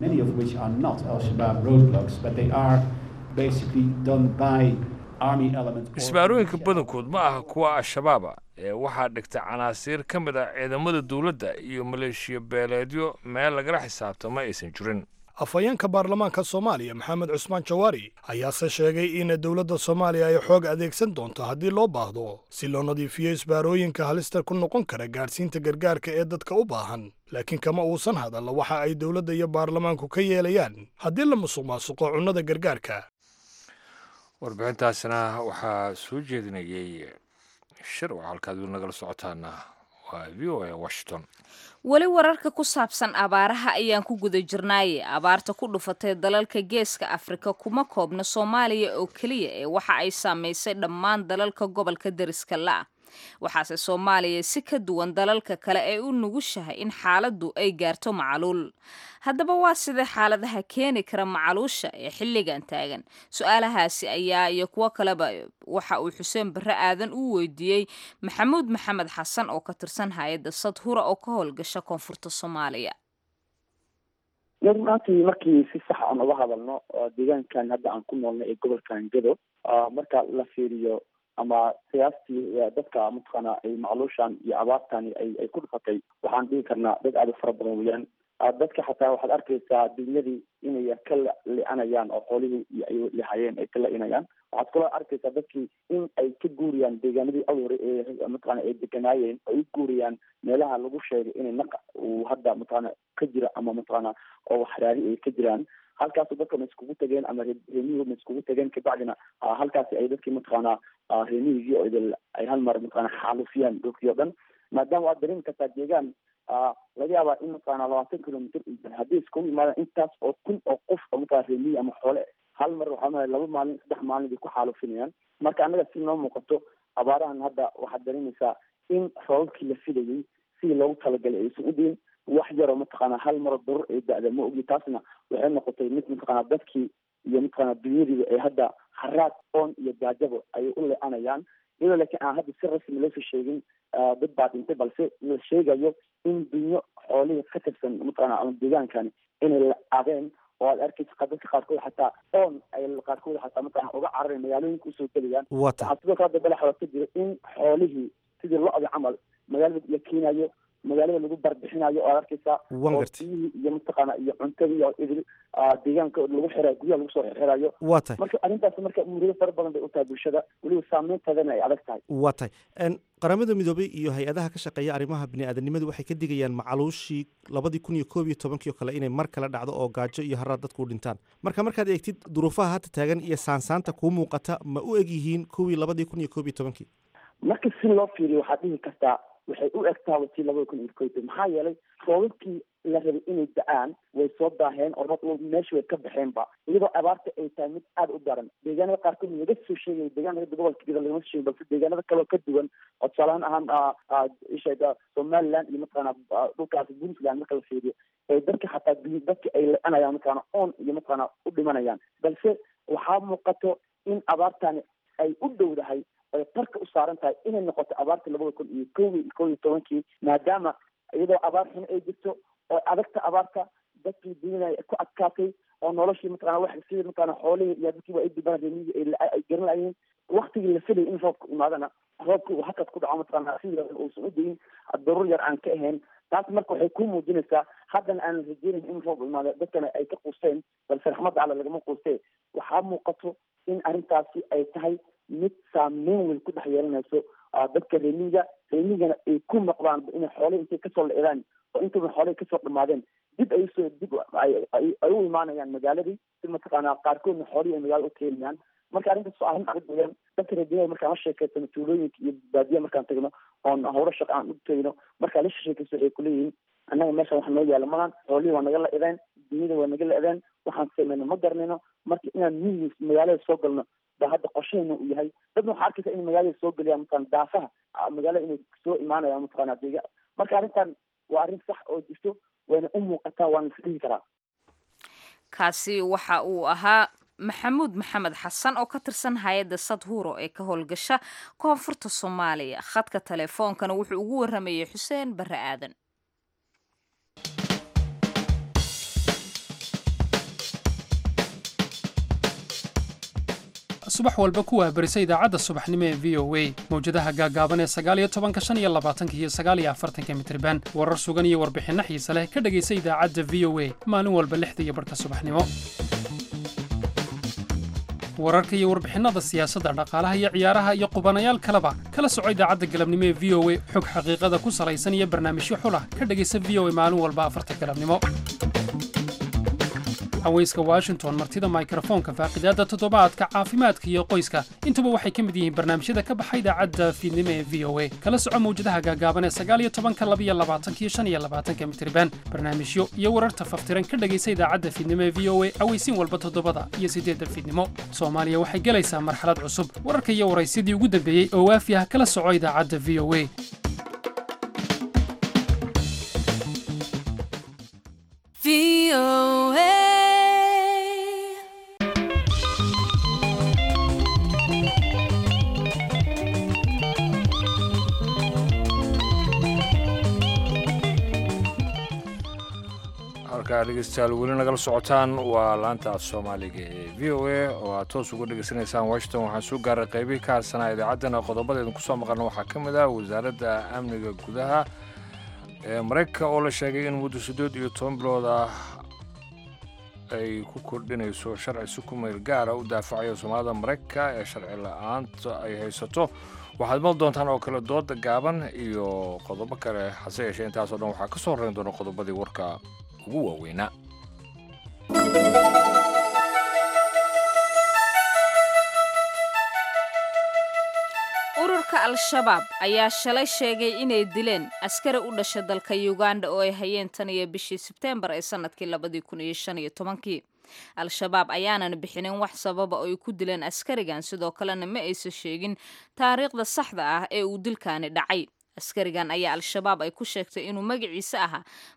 isbaarooyinka badankood ma aha kuwa al-shabaaba ee waxaa dhigta canaasiir ka mid ah ciidamada dowladda iyo maleeshiya beeleedyo meel lagala xisaabtama aysan jirin afhayeenka baarlamaanka soomaaliya maxamed cusmaan jawaari ayaase sheegay in dowladda soomaaliya ay xoog adeegsan doonto haddii loo baahdo si loo nadiifiyo isbaarooyinka halista ku noqon kara gaadhsiinta gargaarka ee dadka u baahan laakiin kama uusan hadalla waxa ay dowladda iyo baarlamaanku ka yeelayaan haddii la musuq maasuqo cunnada gargaarka warbixintaasina waxaa soo jeedinayay shir oo halkaad weli nagala socotaana waa v o a washington weli wararka ku saabsan abaaraha ayaan ku guda jirnaaye abaarta ku dhufatay dalalka geeska afrika kuma koobna soomaaliya oo keliya ee waxa ay saamaysay dhammaan dalalka gobolka deriska la-ah waxaase soomaaliya si ka duwan dalalka kale ee u nugushahay in xaaladdu ay gaarto macaluul haddaba waa sidee xaaladaha keeni kara macaluusha ee xilligan taagan su-aalahaasi ayaa iyo kuwo kaleba waxa uu xuseen barre aadan u weydiiyey maxamuud maxamed xasan oo ka tirsan hay-adda sadhura oo ka howlgasha koonfurta soomaaliya runaantii markii si sax aan uga hadalno deegaankan hadda aan ku noolnay ee gobolkan gedo marka la fiiriyo ama qiyaastii dadka mataqaana ay macluushan iyo abaartani ay ay ku dhufatay waxaan dhihi karnaa dad aada u fara badan weeyaan dadka xataa waxaad arkaysaa dunyadii inay ka li-anayaan oo xoolihii iyo ay lihayeen ay ka la-inayaan waxaad kaloo arkaysaa dadkii in ay ka guuriyaan deegaanadii awre ee mataqana ay deganaayeen ay u guuriyaan meelaha lagu sheegay inay naqa uu hadda mataqaana ka jira ama mataqaana oo waxraari ay ka jiraan halkaasu dadka ma iskugu tageen ama reemihii ma iskugu tageen kabacdina halkaasi ay dadkii mataqaana reemihigii oo idil ay hal mar mataqaana xaalufiyaan dhulkii o dhan maadaama waad dareemi kartaa deegaan laga yaabaa in mataqaana labaatan kilomitr haddii iskugu yimaadaan intaas oo kun oo qof oo mataqana reemiyi ama xoole hal mar waxaa malaya laba maalin saddex maalin bay ku xaalufinayaan marka annaga si noo muuqato abaarahan hadda waxaad dareemaysaa in roobabkii la filayay sidii loogu talagalay aysan u diin wax yaroo mataqaana hal maro darur ay da-da ma ogi taasna waxay noqotay mid mataqaana dadkii iyo mataqaana dunyadiiba ay hadda haraad oon iyo gaajabo ayay u le-anayaan iyadoo laakiin aan hadda si rasmi loosoo sheegin dad baa dhintay balse la sheegayo in dunyo xoolihii ka tirsan mataqaana ama deegaankani inay la-adeen oo aad arkaysa dadka qaarkood xataa oon ay qaarkood xataa mataqana uga cararay magaalooyinka usoo gelayaan waxaa sidoo kale hadda balaxood ka jira in xoolihii sidii lo-da camal magaalada la keenayo magaalada lagu barbixinayo oo aad arkaysaa oo biyihii iyo mataqaana iyo cuntadii oo idil deegaanka lagu xirayo guryaha lagu soo xirayo waa tahay marka arrintaas marka murido fara badan bay u tahay bulshada weliba saameynteedana ay adag tahay waa tahay qaramada midoobay iyo hay-adaha ka shaqeeya arrimaha bini-aadanimadu waxay ka digayaan macaluushii labadii kun iyo koob iyo tobankii oo kale inay mar kale dhacdo oo gaajo iyo haraad dadku u dhintaan marka markaad eegtid duruufaha hadda taagan iyo saansaanta kuu muuqata ma u eg yihiin kuwii labadii kun iyo koob iyo tobankii marka si loo fiiriyo waxaad dhihi kartaa waxay u egtaa watii labada kun iyo koyta maxaa yeelay roobabkii la rabay inay da-aan way soo daaheen oo meesha way ka baxeenba iyadoo abaarta ay tahay mid aada u daran deegaanada qaarkood laga soo sheegay deegaanada gobolka gida lagama soo sheegay balse deegaanada kaleo ka duwan oo tusaalahaan ahaan isha somaliland iyo mataqaana dhulkaas puntland marka la fiiriyo ee dadka xataa dadka ay le-anayaan mataqaana oon iyo mataqaana u dhimanayaan balse waxaa muuqato in abaartani ay u dhowdahay ay qarka u saaran tahay inay noqoto abaarta labada kun iyo kow kow iyo tobankii maadaama iyadoo abaar xun ay jirto oo adagta abaarta dadkii dunyada ku adkaatay oo noloshii mataqana wax sida mataqana xoolihii iyo dadkiiba ay dibaan reemiyii ay garan layihiin waktigii la filayay in roobka imaadana roobka uu hakad ku dhaco mataqana sida uusan u dayin daruur yar aan ka ahayn taas marka waxay ku muujinaysaa haddana aanan rajeynayn in roob imaado dadkana ay ka quusteen balse raxmadda alle lagama quustee waxaa muuqato in arrintaasi ay tahay mid saameyn weyn ku dhex yeelanayso dadka reemiga reemigana ay ku noqdaan inay xoole intay kasoo la-edaan oo intaba xooley kasoo dhamaadeen dib ay usoo dib ay u imaanayaan magaaladii si mataqaana qaarkoodna xoolihii ay magaalada u keenayaan marka arrintaas waa arrin adag weeyaan dadka reemiga markaan la sheekeysano tuulooyinka iyo baadiya markaan tagno oon hawlo shaqa aan u tegno markaan la sheekeyso waxay kuleeyihiin annaga meeshan wax noo yaala malan xoolihii waa naga la-edeen dunyada waa naga la-edeen waxaan samayno ma garanayno marka inaan miyigiis magaalada soo galno ba hadda qorsheena uu yahay dadna waxaa arkaysa in magaalada soo geliyaan mataqana daafaha magaalada inay soo imaanayaan mataqana dega marka arrintan waa arrin sax oo jirto wayna u muuqataa waana isdhihi karaa kaasi waxa uu ahaa maxamuud maxamed xasan oo ka tirsan hay-adda sadhuuro ee ka howlgasha koonfurta soomaaliya khadka teleefoonkana wuxuu ugu waramayey xuseen barre aadan subax walba ku waahbarisa idaacadda subaxnimo ee v o a mawjadaha gaagaaban ee sagaaliyo tobanka shan iyo labaatanka iyo sagaaliyo afartanka mitriban warar sugan iyo warbixinno xiise leh ka dhegaysa idaacadda v o a maalin walba lixda iyo barhka subaxnimo wararka iyo warbixinnada siyaasadda dhaqaalaha iyo ciyaaraha iyo qubanayaal kaleba kala soco idaacadda galabnimo ee v o a xog xaqiiqada ku salaysan iyo barnaamijyo xulah ka dhegaysa v o a maalin walba afarta galabnimo haweyska washington martida mikrofoonka faaqidaadda toddobaadka caafimaadka iyo qoyska intuba waxay ka mid yihiin barnaamijyada ka baxa idaacadda fiidnimo ee v o a kala soco mawjadaha gaagaaban ee sagaaliyo tobanka labiyo labaatanka iyo shan iyo labaatanka mitriban barnaamijyo iyo wararta faftiran ka dhegaysa idaacadda fiidnimo ee v o a aweysiin walba toddobada iyo siddeedda fiidnimo soomaaliya waxay gelaysaa marxalad cusub wararka iyo waraysyadii ugu dambeeyey oo waafi ah kala soco idaacadda v o a halkaa dhegeystayaal weli nagala socotaan waa laanta soomaaliga ee v o a oo aad toos uga dhegeysanaysaan washington waxaan soo gaaray qaybihii ka harsanaa idaacaddana qodobada idinku soo maqalna waxaa ka mid ah wasaaradda amniga gudaha ee maraykanka oo la sheegay in muddo siddeed iyo toban bilood ah ay ku kordhinayso sharci si ku meel gaara u daafacaya soomaalida maraykanka ee sharci la-aanta ay haysato waxaad mal doontaan oo kale dooda gaaban iyo qodobo kale hase yeeshee intaasoo dhan waxaa ka soo horrayn doona qodobadii warka ugu waaweynaa ururka al-shabaab ayaa shalay sheegay inay dileen askari u dhasha dalka uganda oo ay hayeen tan iyo bishii sebteembar ee sanadkii labadii kun iyo shan iyo tobankii al-shabaab ayaanan bixinin wax sababa oo ay ku dileen askarigan sidoo kalena ma aysan sheegin taariikhda saxda ah ee uu dilkaani dhacay askarigan ayaa al-shabaab ay ku sheegtay inuu magaciisa ahaa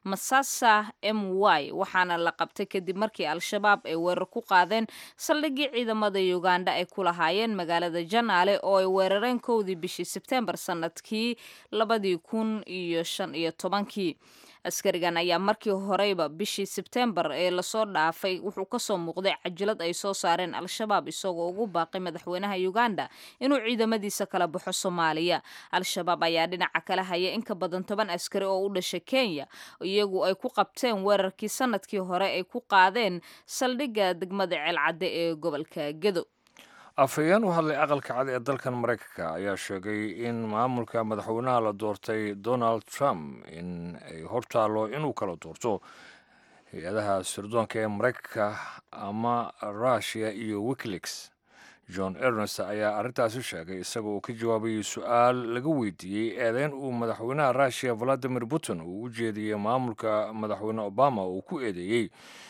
masasa m y waxaana la qabtay kadib markii al-shabaab ay weerar ku qaadeen saldhiggii ciidamada uganda ay ku lahaayeen magaalada janaale oo ay weerareen kowdii bishii sebteembar sanadkii labadii kun iyo shan iyo tobankii askarigan ayaa markii horeyba bishii sebteembar ee lasoo dhaafay wuxuu kasoo muuqday cajilad ay soo saareen al-shabaab isagoo ugu baaqay madaxweynaha uganda inuu ciidamadiisa kala baxo soomaaliya al-shabaab ayaa dhinaca kale haya in ka badan toban askari oo u dhashay kenya iyagu ay ku qabteen weerarkii sanadkii hore ay ku qaadeen saldhigga degmada ceelcadde ee gobolka gedo afhayeen u hadlay aqalka cad ee dalkan maraykanka ayaa sheegay in maamulka madaxweynaha la doortay donald trump in ay hortaalo inuu kala doorto hay-adaha sirdoonka ee maraykanka ama rushia iyo wikileaks john ernest ayaa arrintaasi sheegay isaga oo ka jawaabayay su-aal laga weydiiyey eedeyn uu madaxweynaha rushia valadimir putin uu u jeediyey maamulka madaxweyne obama uu ku eedeeyey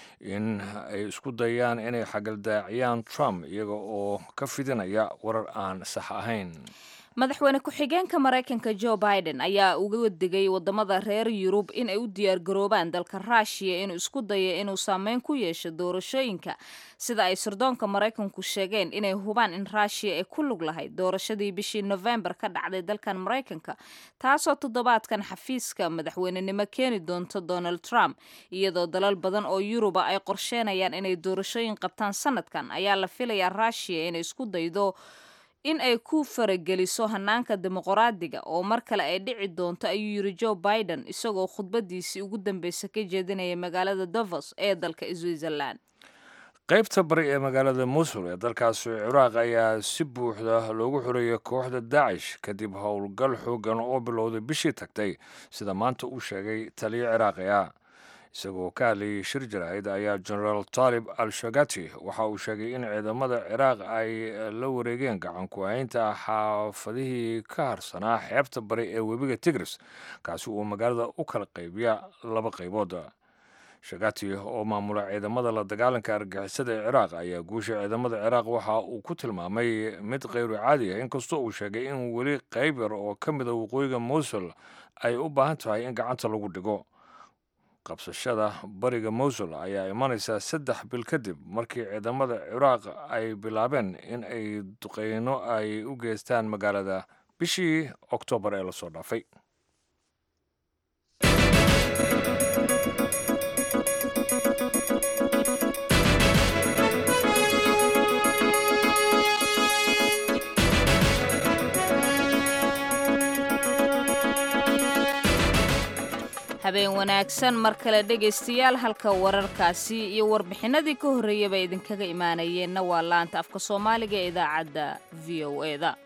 in ay isku dayaan inay xagaldaaciyaan trump iyaga oo ka fidinaya warar aan sax ahayn madaxweyne ku-xigeenka maraykanka joe biden ayaa uga digay wadamada reer yurub in ay u diyaargaroobaan dalka ruushiya inuu isku dayo inuu saameyn ku yeesho doorashooyinka sida ay sirdoonka maraykanku sheegeen inay hubaan in ruushiya ay ku lug lahayd doorashadii bishii nofembar ka dhacday dalkan maraykanka taasoo toddobaadkan xafiiska madaxweynenimo keeni doonto donald trump iyadoo dalal badan oo yuruba ay qorsheenayaan inay doorashooyin qabtaan sanadkan ayaa la filayaa ruushiya inay isku daydo in ay ku farageliso hanaanka dimuqraadiga oo mar kale ay dhici doonto ayuu yiri joe biden isagoo khudbadiisii ugu dambeysa ka jeedinaya magaalada davos ee dalka switzerland qaybta bari ee magaalada musul ee dalkaasi ciraaq ayaa si buuxda loogu xoreeyay kooxda daacish kadib howlgal xoogan oo bilowday bishii tagtay sida maanta uu sheegay taliyo ciraaqi ah isagoo ka hadlayay shir jaraa'id ayaa genaraal taalib al shagati waxa uu sheegay in ciidamada ciraaq ay la wareegeen gacan ku-haynta xaafadihii ka harsanaa xeebta bari ee webiga tigris kaasi uu magaalada u kala qaybiya laba qaybood shagati oo maamula ciidamada la dagaalanka argixisada ee ciraaq ayaa guusha ciidamada ciraaq waxa uu ku tilmaamay mid kayru caadi ah inkastoo uu sheegay in weli qayb yar oo ka mida waqooyiga mowsul ay u baahan tahay in gacanta lagu dhigo qabsashada bariga mowsul ayaa imanaysa saddex bil kadib markii ciidamada ciraaq ay bilaabeen in ay duqeyno ay u geystaan magaalada bishii oktoobar ee lasoo dhaafay habeen wanaagsan mar kale dhegaystayaal halka wararkaasi iyo warbixinadii ka horreeyaba idinkaga imaanayeenna waa laanta afka soomaaliga ee idaacadda v o e da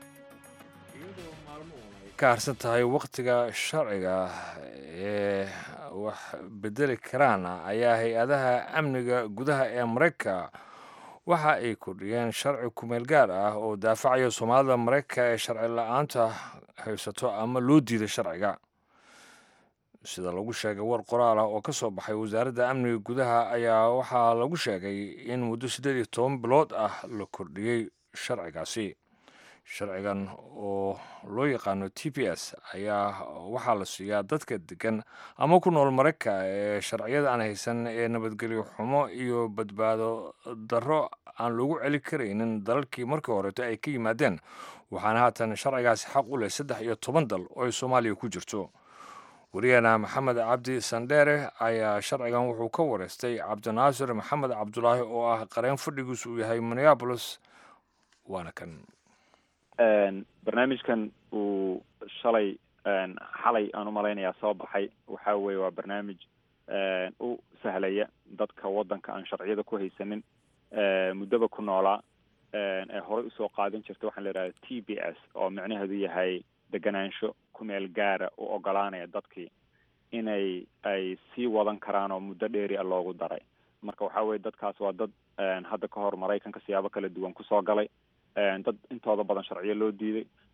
ka harsan tahay wakhtiga sharciga ee wax bedeli karaan ayaa hay-adaha amniga gudaha ee maraykanka waxa ay kordhiyeen sharci kumeel gaar ah oo daafacaya soomaalida maraykanka ee sharci la-aanta haysato ama loo diiday sharciga sida lagu sheegay war qoraal ah oo ka soo baxay wasaaradda amniga gudaha ayaa waxaa lagu sheegay in muddo siddeed iyo toban bilood ah la kordhiyey sharcigaasi sharcigan oo loo yaqaano t p s ayaa waxaa la siiyaa dadka degan ama ku nool maraykanka ee sharciyada aan haysan ee nabadgelyo xumo iyo badbaado darro aan lagu celi karaynin dalalkii markii horeeto ay ka yimaadeen waxaana haatan sharcigaasi xaq u leh saddex iyo toban dal oo ay soomaaliya ku jirto wariyaheena maxamed cabdi sandheere ayaa sharcigan wuxuu ka wareystay cabdinaasir maxamed cabdulaahi oo ah qareen fadhigiisu uu yahay minneabolis waana kan barnaamijkan uu shalay xalay aan umalaynayaa soo baxay waxa weye waa barnaamij u sahlaya dadka waddanka aan sharciyada ku haysanin muddaba ku noolaa ee horey usoo qaadan jirta waxaan la idhahda t b s oo micnaheedu yahay deganaansho kumeel gaara u ogolaanaya dadkii inay ay sii wadan karaan oo muddo dheeri a loogu daray marka waxa weye dadkaas waa dad hadda ka hor maraykanka siyaabo kala duwan kusoo galay dad intooda badan sharciyo loo diiday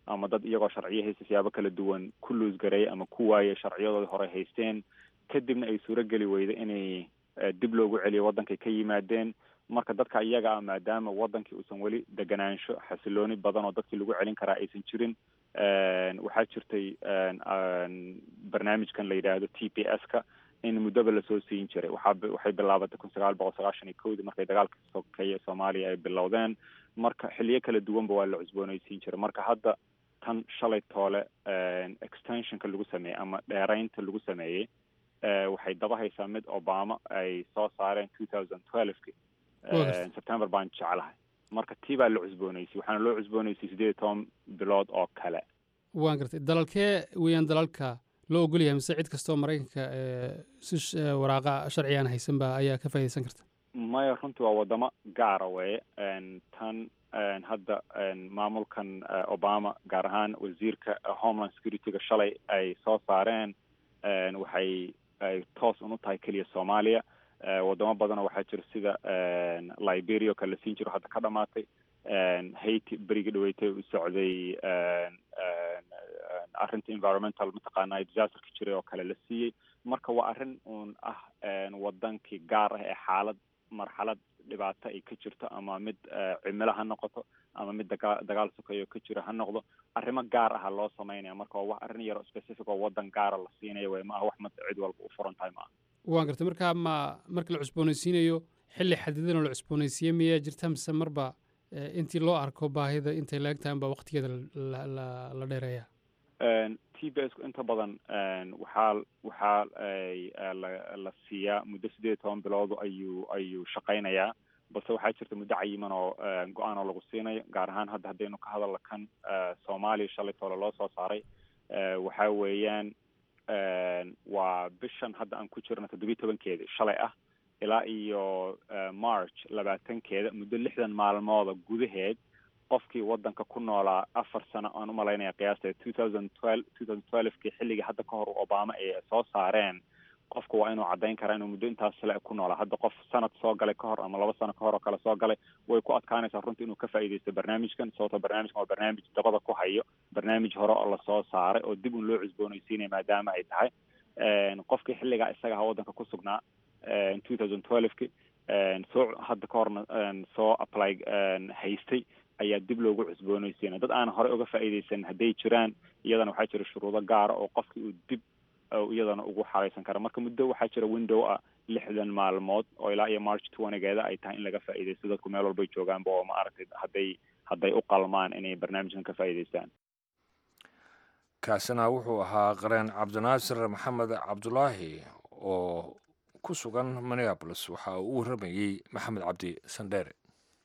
ama dad iyagoo sharciyo haysta siyaabo kala duwan ku luusgareeyay ama ku waayay sharciyadoodii hore haysteen kadibna ay suurogeli weyda inay dib loogu celiyo waddankay ka yimaadeen marka dadka iyaga ah maadaama waddankii uusan weli deganaansho xasilooni badan oo dadkii lagu celin karaa aysan jirin waxaa jirtay barnaamijkan la yidhaahdo t p s ka in muddaba lasoo siin jiray waxaa waxay bilaabatay kun sagaal boqol sagaashan iyo kowdii markay dagaalka sokeeye soomaaliya ay bilowdeen marka xiliyo kala duwanba waa la cusboonaysiin jiray marka hadda tan shalay toole extensionka lagu sameeyey ama dheeraynta lagu sameeyey waxay daba haysaa mid obama ay soo saareen two thousand twelveki september baan jeclahay marka tii baa la cusboonaysay waxaana loo cusboonaysay sideed iyo toban bilood oo kale waan gartay dalalkee weeyaan dalalka loo ogol yahay mise cid kastoo maraykanka si waraaqa sharcigaan haysanba ayaa ka faaidaysan karta maya runtii waa wadamo gaara weye tan hadda maamulkan obama gaar ahaan wasiirka homeland security-ga shalay ay soo saareen waxay ay toos un u tahay keliya soomaaliya wadamo badanoo waxaa jira sida liberia oo kale la siin jiro hadda ka dhamaatay haiti berigi dhaweetay u socday arrinta environmental mataqaana disasterka jiray oo kale la siiyey marka waa arrin uun ah wadankii gaar ah ee xaalad marxalad dhibaato ay ka jirto ama mid cimilo ha noqoto ama mid daga dagaal sokeeyo ka jiro ha noqdo arrimo gaar aha loo sameynaya marka waa wax arrin yar specific oo wadan gaara la siinaya way ma aha wax mad cid walba u furan tahay maaha waan gartay markaa ma marka la cusboonaysiinayo xilli xadidan oo la cusboonaysiiye miyaa jirta mise marba intii loo arko baahida intay laegtahan baa waqtigeeda la dheereeya t b s inta badan waxaa waxaa la siiyaa muddo sideed iyo toban biloodu ayuu ayuu shaqaynayaa balse waxaa jirta muddo cayiman oo go-aan oo lagu siinayo gaar ahaan hadda haddaynu ka hadalno kan soomaaliya shalay toole loo soo saaray waxa weeyaan waa bishan hadda aan ku jirno toddobiyi tobankeedi shalay ah ilaa iyo march labaatankeeda muddo lixdan maalmooda gudaheed qofkii waddanka ku noolaa afar sano aan u malaynaya qiyaasta two thousand twelve two thousand twelvekii xilligii hadda ka hor obama ay soo saareen qofku waa inuu caddayn karaa inuu muddo intaas le ku noolaa hadda qof sanad soo galay ka hor ama laba sano ka hor oo kale soo galay way ku adkaanaysaa runtii inuu ka faa'iidaysto barnaamijkan sababto barnaamijkan waa barnaamij dabada ku hayo barnaamij hore oo lasoo saaray oo dib un loo cusboonaysiinaya maadaama ay tahay qofkii xilligaa isaga ha waddanka ku sugnaa two thousand twelveki soo hadda ka horna soo apply haystay ayaa dib loogu cusboonaysiinaya dad aan horey uga faa'iidaysan hadday jiraan iyadana waxaa jira shuruudo gaara oo qofkii uu dib iyadana ugu xaraysan kara marka muddo waxaa jira window ah lixdan maalmood oo ilaa iyo march twentygeeda ay tahay in laga faa'iidaysto dadku meel walbay joogaanba oo ma aragtay hadday hadday u qalmaan inay barnaamijkan ka faa'iidaystaan kaasina wuxuu ahaa qareen cabdinaasir maxamed cabdulaahi oo ku sugan minneabolis waxa uu u warramayey maxamed cabdi sandheere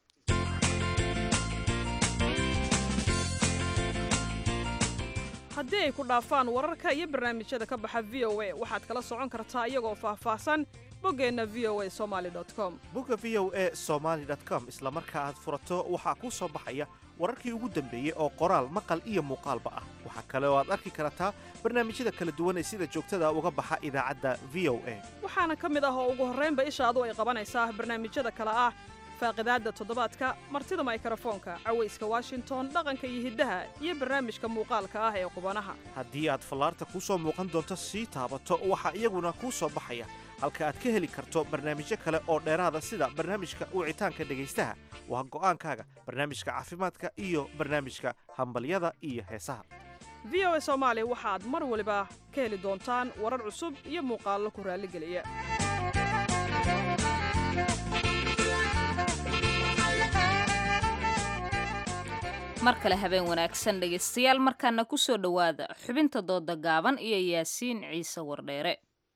haddii ay ku dhaafaan wararka iyo barnaamijyada ka baxa v o a waxaad kala socon kartaa iyagoo faahfaahsan boggeenna v o a somaali com bogga v o e somaali com isla marka aad furato waxaa kuu soo baxaya wararkii ugu dambeeyey oo qoraal maqal iyo muuqaalba ah waxaa kale oo aad arki kartaa barnaamijyada kala duwan ee sida joogtada uga baxa idaacadda v o a waxaana ka mid ah oo ugu horraynba ishaadu ay qabanaysaa barnaamijyada kale ah faaqidaadda toddobaadka martida maykarafoonka cawayska washington dhaqanka iyo hiddaha iyo barnaamijka muuqaalka ah ee qubanaha haddii aad fallaarta kuu soo muuqan doonto sii taabato waxaa iyaguna kuu soo baxaya halka aad ka heli karto barnaamijyo kale oo dheeraada sida barnaamijka wicitaanka dhegaystaha waa go'aankaaga barnaamijka caafimaadka iyo barnaamijka hambalyada iyo heesaha v o a soomaali waxaad mar waliba ka heli doontaan warar cusub iyo muuqaallo ku raalligeliya mar kale habeen wanaagsan dhegaystayaal markaana ku soo dhowaada xubinta dooda gaaban iyo yaasiin ciise wardheere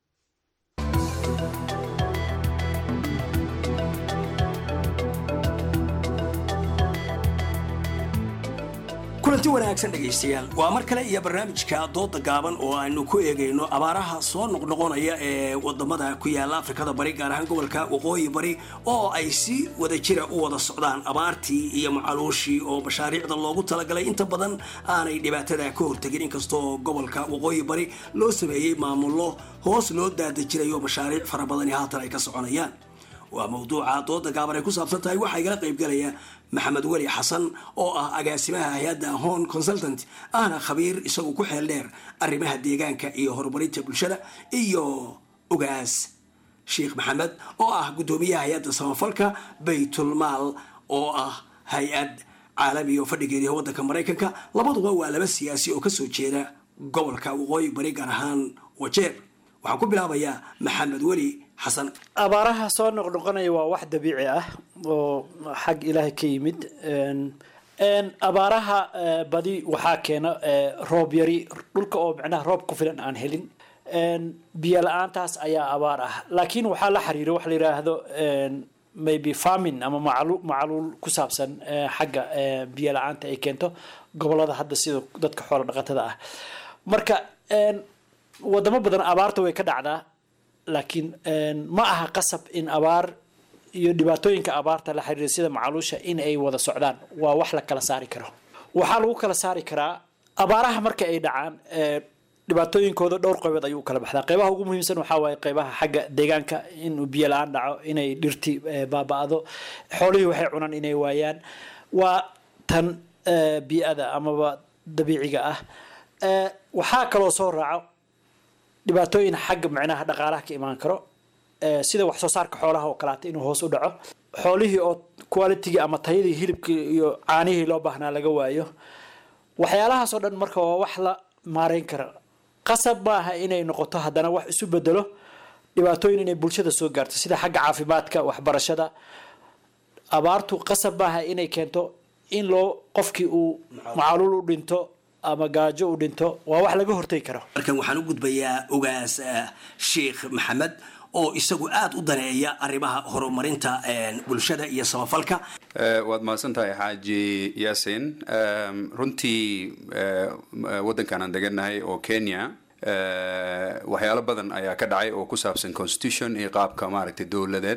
kulanti wanaagsan dhegaystayaal waa mar kale iyo barnaamijka dooda gaaban oo aynu ku eegayno abaaraha soo noqnoqonaya ee wadamada ku yaala afrikada bari gaar ahaan gobolka waqooyi bari oo ay si wada jira u wada socdaan abaartii iyo macaluushii oo mashaariicda loogu talagalay inta badan aanay dhibaatada ka hortegin inkastoo gobolka waqooyi bari loo sameeyey maamullo hoos loo daadajirayo mashaariic fara badani haatan ay ka soconayaan waa mawduuca dooda gaaban ay ku saabsan tahay waxaa igala qaybgalaya maxamed weli xasan oo ah agaasimaha hay-adda hon consultant ahna khabiir isagu ku xeel dheer arrimaha deegaanka iyo horumarinta bulshada iyo ogaas sheekh maxamed oo ah guddoomiyaha hay-adda samafalka baytulmaal oo ah hay-ad caalami oo fadhigeeda waddanka maraykanka labaduba waa laba siyaasi oo kasoo jeeda gobolka waqooyi bari gaar ahaan wajeer waxaan ku bilaabayaa maxamed weli xasan abaaraha soo noqnoqonaya waa wax dabiici ah oo xag ilaahay ka yimid abaaraha badi waxaa keena roob yari dhulka oo micnaha roob ku filan aan helin biyo la-aantaas ayaa abaar ah laakiin waxaa la xiriira wax la yiraahdo maybe farming ama maclu macluul ku saabsan xagga biyo la-aanta ay keento gobolada hadda sida dadka xoola dhaqatada ah marka wadamo badan abaarta way ka dhacdaa laakiin ma aha qasab in abaar iyo dhibaatooyinka abaarta la xiriira sida macaluusha in ay wada socdaan waa wax la kala saari karo waxaa lagu kala saari karaa abaaraha marka ay dhacaan dhibaatooyinkooda dhowr qaybood ayuu kala baxdaa qeybaha ugu muhiimsan waxaa waaye qeybaha xagga deegaanka inuu biyo la-aan dhaco inay dhirti baaba-do xoolihii waxay cunaan inay waayaan waa tan bii-ada amaba dabiiciga ah waxaa kaloo soo raaco dhibaatooyin xagga micnaha dhaqaalaha ka imaan karo sida wax soo saarka xoolaha oo kaleata inuu hoos u dhaco xoolihii oo qualitygii ama tayadii hilibkii iyo caanihii loo baahnaa laga waayo waxyaalahaas oo dhan marka waa wax la maareyn kara qasab maaha inay noqoto haddana wax isu bedelo dhibaatooyin inay bulshada soo gaarto sida xagga caafimaadka waxbarashada abaartu qasab maaha inay keento in loo qofkii uu macaluul u dhinto ama gaajo u dhinto waa wax laga hortegi karo markan waxaan u gudbayaa ogaas sheekh maxamed oo isagu aada u daneeya arrimaha horumarinta bulshada iyo samafalka waad mahadsan tahay xaaji yaasin runtii waddankan aan degannahay oo kenya waxyaalo badan ayaa ka dhacay oo ku saabsan constitution iyo qaabka maaragtay dowladeed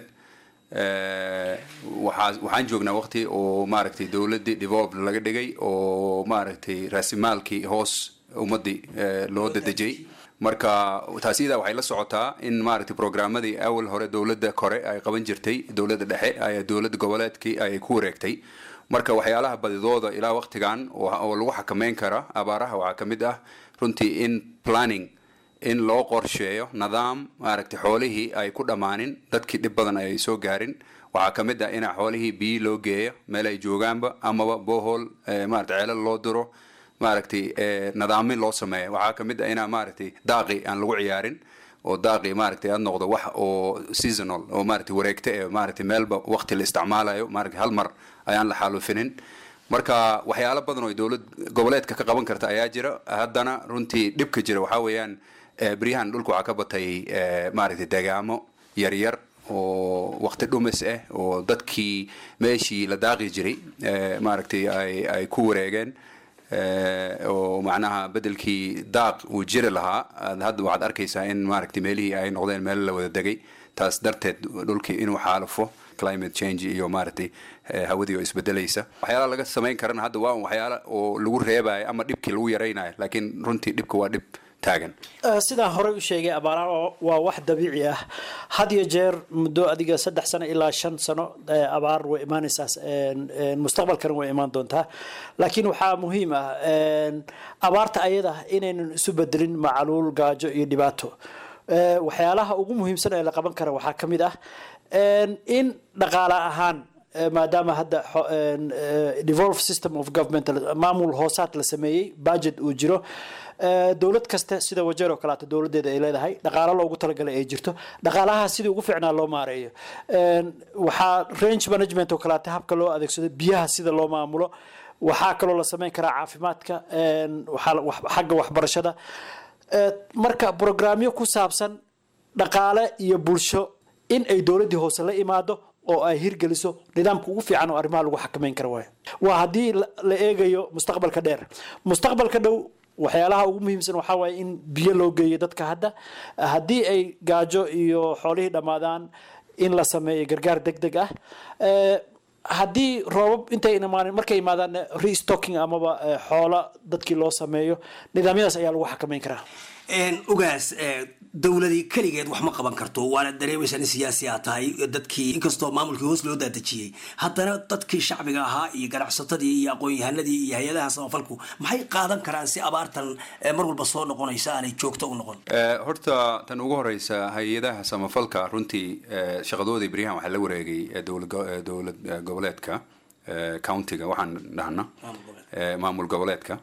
waxaa waxaan joognaa waqti oo maaragtay dowladdii develop laga dhigay oo maaragtay raasimaalkii hoos ummaddii loo dadejiyey marka taas iyadaa waxay la socotaa in maaragtay programmadii awal hore dowladda kore ay qaban jirtay dowladda dhexe ay dowladda goboleedkii ay ku wareegtay marka waxyaalaha badidooda ilaa waqtigan oo lagu xakameyn kara abaaraha waxaa ka mid ah runtii in planning in loo qorsheeyo nidaam maaragtay xoolihii ay ku dhammaanin dadkii dhib badan ay soo gaarin waxaa ka mid ah in xoolihii biyi loo geeyo meel ay joogaanba amaba bohol maaragtay ceelal loo diro maaragtay nidaamin loo sameeyo waxaa ka mid ah inaa maaragtay daaqi aan lagu ciyaarin oo daaqi maaragtay aad noqdo wax oo seasonal oo maaragtay wareegta ee maaragtay meelba waqti la isticmaalayo maaragtay hal mar ayaan la xaalufinin marka waxyaalo badan oo dowlad goboleedka ka qaban karta ayaa jira haddana runtii dhibka jira waxaa weeyaan beryahan dhulka waxaa ka batay maaragtay degaamo yaryar oo waqti dhumis ah oo dadkii meeshii la daaqi jiray maaragtay ay ay ku wareegeen oo macnaha bedelkii daaq uu jiri lahaa hadda waxaad arkaysaa in maaragtay meelihii ay noqdeen meel la wada degay taas darteed dhulkii inuu xaalufo climate change iyo maaragtay hawadii oo isbedelaysa waxyaalaha laga samayn karana hadda waa waxyaala oo lagu reebayo ama dhibkii lagu yaraynayo laakiin runtii dhibka waa dhib taagan sidaan horey u sheegay abaaraha waa wax dabiici ah had iyo jeer muddo adiga saddex sano ilaa shan sano abaar way imaanaysaa mustaqbalkana way imaan doontaa laakiin waxaa muhiim ah abaarta ayada inaynan isu bedelin macaluul gaajo iyo dhibaato waxyaalaha ugu muhiimsan ee la qaban kara waxaa ka mid ah in dhaqaale ahaan maadaama hadda devolve system of government maamul hoosaad la sameeyey budget uu jiro dowlad kasta sida wajeer oo kaleeto dowladeeda ay leedahay dhaqaalo loogu talagalay ay jirto dhaqaalaha sidii ugu fiicnaa loo maareeyo waxaa range management oo kaleeto habka loo adeegsado biyaha sida loo maamulo waxaa kaloo la sameyn karaa caafimaadka xagga waxbarashada marka brograamyo ku saabsan dhaqaale iyo bulsho in ay dowladdii hoose la imaado oo ay hirgeliso nidaamka ugu fiican oo arrimaha lagu xakameyn kara waayo waa haddii la eegayo mustaqbalka dheer mustaqbalka dhow waxyaalaha ugu muhiimsan waxaa waaye in biyo loo geeyo dadka hadda haddii ay gaajo iyo xoolihii dhammaadaan in la sameeyo gargaar deg deg ah haddii roobab intay imaan markay imaadaan restocking amaba eh, xoola dadkii loo sameeyo nidaamyadaas ayaa lagu xakameyn karaa ugaas dowladii keligeed wax ma qaban karto waana dareemaysaa in siyaasi aa tahay dadkii inkastoo maamulkii hoos loo daadejiyey haddana dadkii shacbiga ahaa iyo ganacsatadii iyo aqoon-yahanadii iyo hay-adaha samafalku maxay qaadan karaan si abaartan eh, mar walba soo noqonaysa aanay joogto u noqon Eh, horta tan ugu horeysa hay-adaha samafalka runtii eh, shaqadoodii beryahan waxaa la wareegay eh, dowlad go- eh, dowlad eh, goboleedka eh, countiga waxaan dhahna eh, maamul goboleedka